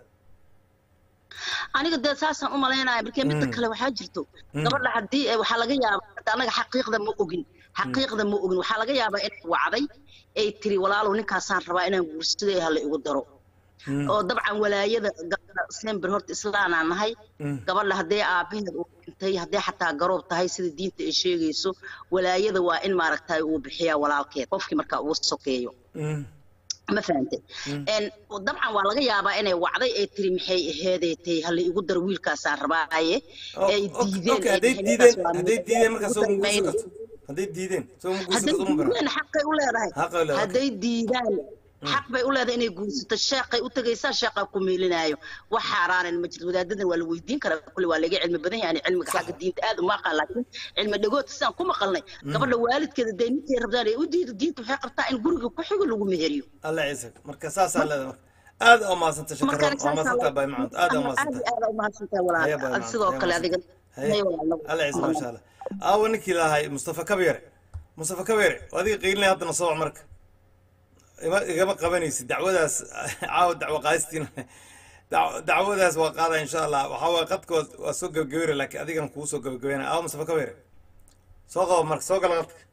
aniga dee saasaan u malaynaya markee midda kale waxaa jirto gabadha haddii ay- waxaa laga yaabaa hadda anaga xaqiiqda ma ogin xaqiiqda ma ogin waxaa laga yaabaa inay wacday ay tiri walaalow ninkaasaan rabaa inaan guursaday hala igu daro oo dabcan walaayada gabadha sember horta islaanaa nahay gabadha haddee aabaheed uu dhintay haddee xataa garoob tahay sida diinta ay sheegayso walaayada waa in maaragtay uu bixiyaa walaalkeed qofkii markaa uu sokeeyo Mhm. ma fahantay Een, dabcan waa laga yaabaa inay wacday ay tiri maxay aheedeetay hala igu dar wiilkaasaan rabaaye Oh, ay ok- diideen okay, ay hadday dhaheen diideen ninkaas waa hadday mid- diideen markaa soo ugu ma guursan dambeynaya. karto hadday diideen soo ma guursan hadday karto uma baran diideen xaqay u leedahay Xaqay u leedahay, hadday diidaan xaq bay u leedahay inay guursato sheeqay u tagaysaa sheeqaa ku meelinaayo wax xaaraanan ma jirto wadaadadan waa la weydiin karaa kulli waa laga cilmi badan yahay cilmiga xagga diinta aad uma aqaan laakiin cilmi dhagood sidaan ku maqalnay gabadha waalidkeeda dee ninkay rabdaan ay u diido diinta waxay qabtaa in guriga ku xigo lagu meheriyo alla ciise marka saasaa leedahay marka aad aa umahadsanta shakaroon waa mahadsantaa bay macanta aad aa umahadsanta aad umahadsantahay Haya, bye, walaal maam. sidoo Haya, kale maam. adiga Haya. Haya, walaal. alla ciise maasha allah aawa ninkii lahay mustafa kabeere mustafa kabeere waa adiga qiilinaya haddana soo wac marka ima- igama qabanaysid dacwadaas caawa dacwo qaadistiina dac- dacwadaas waa qaada insha allah waxaa waye qadka waa- waa soo gebagabeera laakiin adigan kugu soo gebagabeynaya aawa mustafa kabeere soo qabo marka soo gala qadka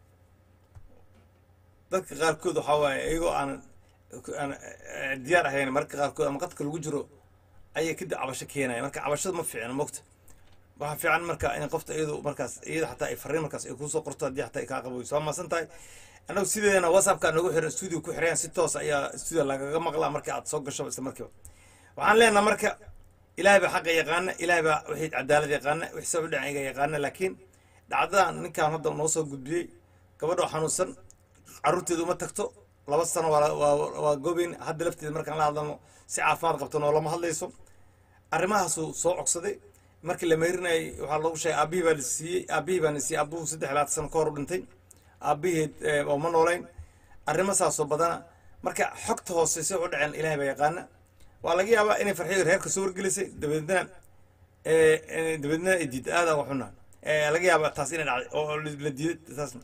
dadka qaarkood waxaa waaye iyagoo aan aan eh, diyaar ahayn marka qaarkood ama qadka lagu jiro ayay kadib cabasho keenaya marka cabashada ma fiicna mogta waxaa fiican marka in qofta iyadu markaas iyada xataa ay fariin markaas ay kusoo qorto haddii xataa ay kaa qaboyso waa maasan tahay annagu sideedana whatsappka noogu xiran studio ku xirayaan si toos ayaa studio lagaga maqlaa marka aad soo gasho isla markiiba waxaan leenaha marka ilaahay baa xaqa yaqaana ilaahay baa wixii cadaalad yaqaana wixii sabab dhinaciga yaqaana laakiin dhacdadan ninkaan hadda noo soo gudbiyey gabadha oo xanuunsan carruurteedu uma tagto laba sano waa waa waa gobeyn hadda lafteeda markaan la hadlano si caafimaad qabto noolama hadlayso arrimahaasuu soo cogsaday markii la meherinayay waxaa loogu sheegay aabbihii baa la siiyey aabbihii baa la siiyey aabbuhu saddex iyo labaatan sano ka hor u dhintay aabbiheed eh, oo ma noolayn arrimo saasoo badana marka xogta hoose si u dhaceen ilaahay baa yaqaana waa laga yaabaa inay farxiyo reerka soo wargelisay dabeedna eh, eh, dabeedna ay diid aada uga xunaa Eh, laga yaabaa taas inay dhacday oo la diiday taasna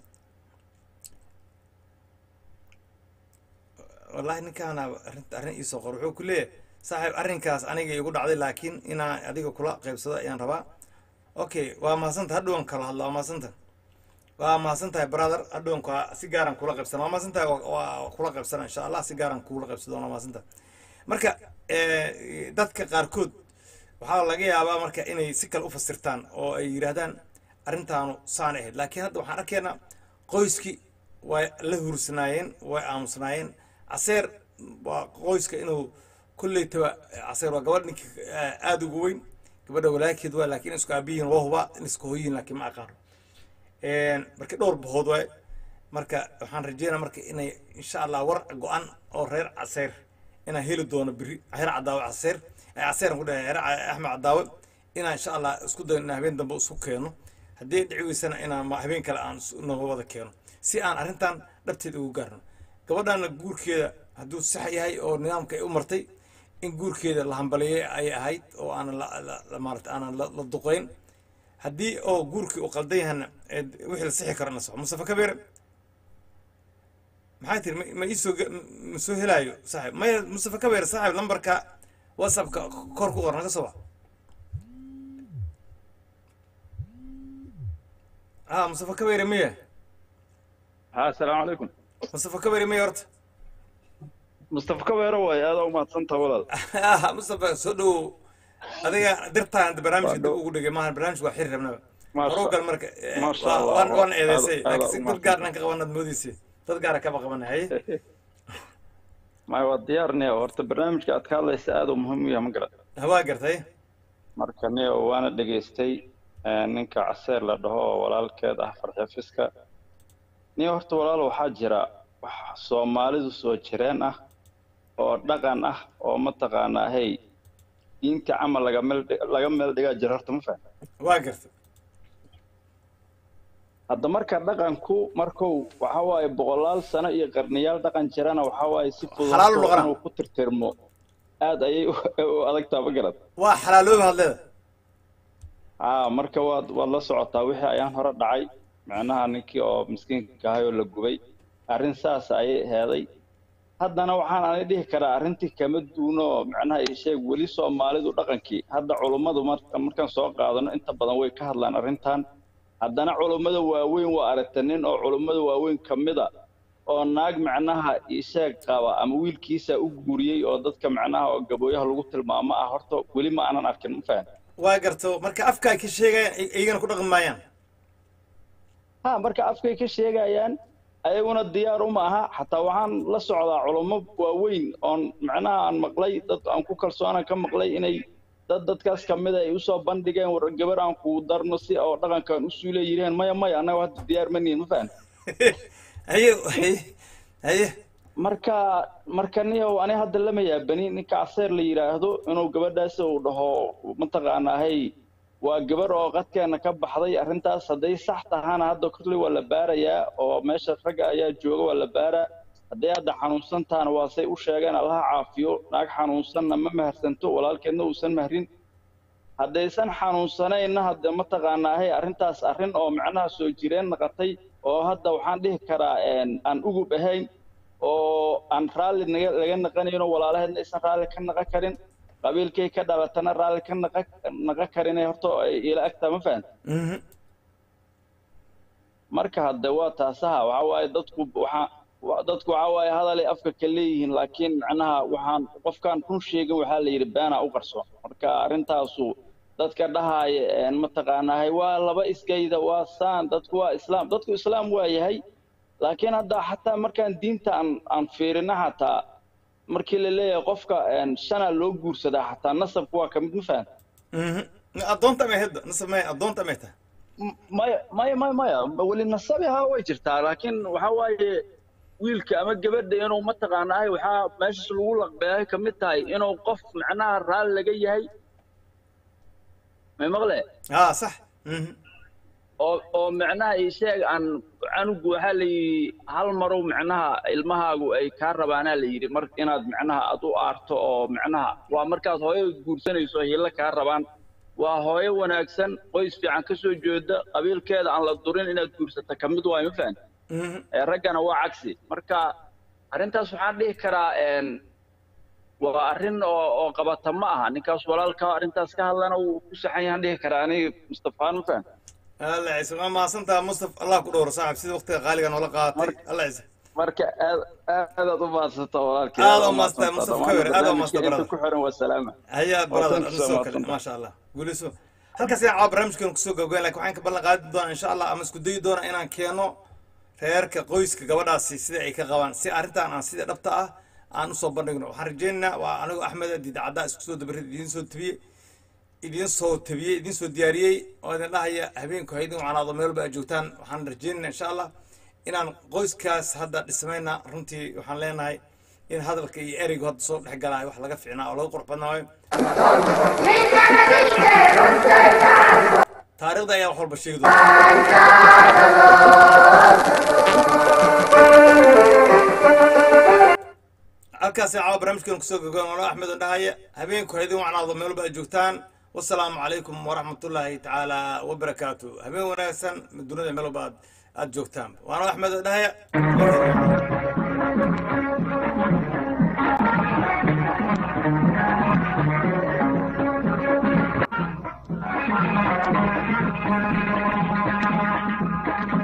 wallahi ninkaana arrinta arrin iisoo qor wuxuu ku leeyahay saaxiib arrinkaas aniga igu dhacday laakiin inaan adiga kula qaybsado ayaan rabaa okay waa mahadsantahay hadhowan kala hadla waa mahadsantahay waa mahadsantahay brother hadhowan ka si gaaran kula qaybsana waa mahadsantahay waa- waa kula qaybsana insha allah si gaaran kula qaybsado waa mahadsantahay marka eh, dadka qaarkood waxaa laga yaabaa marka inay si kale u fasirtaan oo ay yidhaahdaan arrintaanu saan ahayd laakiin hadda waxaan arkaynaa qoyskii way la hursanaayeen way aamusnaayeen caseer waa qoyska inuu kolleytaba caseer waa gabadh ninka aada ugu weyn gabadha walaakeed waa laakiin isku aabiyihin waa huba in isku hoyihin laakiin ma aqaano marka dhowr bahood waay marka waxaan rajeynaa marka inay insha allah war go-an oo reer caseer inaan heli doono biri reer cadaawe caseer caseeran ku dhahay reer axmed cadaawe inaan insha allah isku dayo inaan habeen dambe isku keeno haddii dhici weysana inaan habeen kale aan nooga wada keeno si aan arrintan dhabteeda ugu gaarno gabadhana guurkeeda hadduu sax yahay oo nidaamka ay u martay in guurkeeda la hambaliye ay ahayd oo aanan maarata aanan la duqeyn haddii oo guurkii uu qaldan yahana wixii la sixi karo na soco mustafa kabeere maxaa tiri ma iisoo ma soo helaayo saaxib maya mustafa kabeere saaxib lambarka whatsappka kor ku qor naga soo wac ah mustafa kabeere miya ها السلام عليكم mustafa kabeere miya horta مصطفى كويرو واي هذا وما تصنت ولد ah mustafa soo dhowow adiga dirtaan barnaamijka dib ugu dhigay maahan barnaamijka waa xiri rabnaba ما شاء horugal marka ما شاء الله. waan waan eedeysay هذا- laakiin هذا dad gaarnan ka qabanaad moodeysa dad gaara kaba qabanay ما هو ديارني horta barnaamijka aad ka hadlaysa aad u muhiim u yahay ma garan hawaa gartay marka nio waana dhegaystay eh, ninka caseer la dhaho oo walaalkeed ah farxefiska nio horta walaal waxaa jira wax soomaalidu soo jireen ah oo dhaqan ah oo mataqaanaa hey diinta camal laga meel dhig- laga meel dhigaa jira horta ma fahmi waa gartay hadda marka dhaqanku markuu waxa waaye boqolaal sano iyo qarniyaal dhaqan jirana waxa waaye si fudud Xalaal u dhaqana. inuu ku tirtirmo aad ayay u u adagtaa ma garad waa xalaalooba hadleeda aa marka waad waad la socotaa wixii ayaan hore dhacay macnaha ninkii oo miskiinka ahay oo la gubay arrin saas ayay heeday haddana waxaan ani dhihi karaa arrintii kama duuno oo macnaha ii sheeg weli soomaalidu dhaqankii hadda culummadu marka markaan soo qaadano inta badan way ka hadlaan arrintan haddana culummada waaweyn waa aragta nin oo culummada waaweyn ka mida oo naag macnaha ii sheeg qaba ama wiilkiisa u guuriyey oo dadka macnaha oo gabooyaha lagu tilmaamo ah horta weli ma aanan arkin ma fahan waa garto marka afka ay ka sheegayaan ay- iyagana ku dhaqmi maayaan ha marka afkay ka sheegayaan ayaguna diyaar uma aha xataa waxaan la socdaa culummo waaweyn oon macnaha aan maqlay dad aan ku kalsoona ka maqlay inay dad dadkaas ka mid ay usoo bandhigeen war gabar aan kugu darno si oo dhaqankan u suulay yidhaheen maya maya annaga hadda diyaar ma nihin ma fahan haye haye haye marka marka niyow ani hadda lama yaabani ninka caseer la yidhaahdo inuu gabadhaas uu dhaho mataqaanaa hey waa gabar oo qadkeena ka baxday arrintaas hadday sax tahana hadda kolley waa la baarayaa oo meesha ragga ayaa jooga waa la baaraa hadday hadda xanuunsan tahana waa say u sheegeen allaha caafiyo naag xanuunsanna ma maharsanto walaalkeedna uusan mahrin haddaysan xanuunsanayna hadda mataqaanaa hey arrintaas arrin oo macnaha soo jireen naqatay oo hadda waxaan dhihi karaa een, aan ugub ahayn oo aan raalli naga laga naqanayno walaalaheedna aysan raalli ka naqan karin qabiilkay ka dhalatana raalli ka naqa naqan karin horta ay ila agtaa ma fahan Mhm. marka hadde waa taasaha waxa waaye dadku waxaa wa- dadku waxa waaye hadalay afka ka leeyihiin laakiin macnaha waxaan qofkaan run sheegin waxaa la yidhi beenaa u qarsoon marka arrintaasu dadka dhahaaya een, mataqaanaa hay waa laba isgayda waa saan dadku waa islaam dadku islaam waa yahay laakiin hadda xataa markaan diinta aan aan fiirina xataa markii la leeyahay qofka een, shanaa loo guursadaa xataa nasabku waa kamid ma fahan Mhm. addoonta may hadda nasab may addoonta may tahay maya maya maya maya weli nasabi haa way jirtaa laakiin waxa waaye wiilka ama gabadha inuu mataqaanaa waxaa meeshas lagu laqbeeyay ka mid tahay inuu qof macnaha raalli laga yahay may maqle aa sax Mhm. oo oo macnaha ii sheeg aan canugu waxaa la yidhi hal marow macnaha ilmahaagu ay kaa rabaanaa la yidhi mar inaad macnaha aad u aarto oo macnaha waa markaad hooyo guursanayso hilla kaa rabaan waa hooyo wanaagsan qoys fiican ka soo jeeda qabiilkeeda aan la durin inaad guursata ka mid waayo ma fahan Mhm. ee raggana waa cagsi marka arrintaas waxaan dhihi karaa een waa arrin oo oo qabata ma aha ninkaas walaalka arrintaas ka hadlana wuu ku saxan yahan dhihi karaa aniga mustafaan ma fahan alla ciise waa mahadsantaha mustaf allah ku dhowro saaxib sida waqtiga qaaliga noola qaadatay alla ciise marka aad aadaad u maadsanta walaalkii Aad u maadsantahay, Mustafa Kabir, aad u maadsantahay, inta brother. ku xiran waa salaama هيا Waa برادر tan أنا kusoo سو كله maadsantahay. ما شاء الله قولي سو halkaas ayaan caawa barnaamijkeenu kusoo gabagayn laakiin waxaan ka ballan qaadi doonaa insha allah ama isku dayi doonaa inaan keeno reerka qoyska gabadhaasi sida ay ka qabaan si arrintan aan sida dhabta ah aan usoo bandhigno waxaan rajaynaynaa waa anigu axmed diida caddaa isku soo dabarid idiin soo tabiyey idiin soo tabiyey idiin soo diyaariyey oo idin dhahaya habeenku ha idin wacnaado meel walba aad joogtaan waxaan rajaynaynaa insha allah inaan qoyskaas hadda dhismayna runtii waxaan leenahay in hadalka iyo ereygu hadda soo dhex galaayo wax laga ficnaa oo laga qurux badnaayo taariikhda ayaa wax walba sheegi doonta halkaasi caawa barnaamijkeenu kusoo gogoon ano axmed oo dhahaya habeenku ha idin wacnaado meel walba aad joogtaan wasalaamu calaykum waraxmatullaahi tacaala wabarakaatu habeen wanaagsan dunida meel walba aad aad joogtaan waano axmed oo dhahaya Thank you.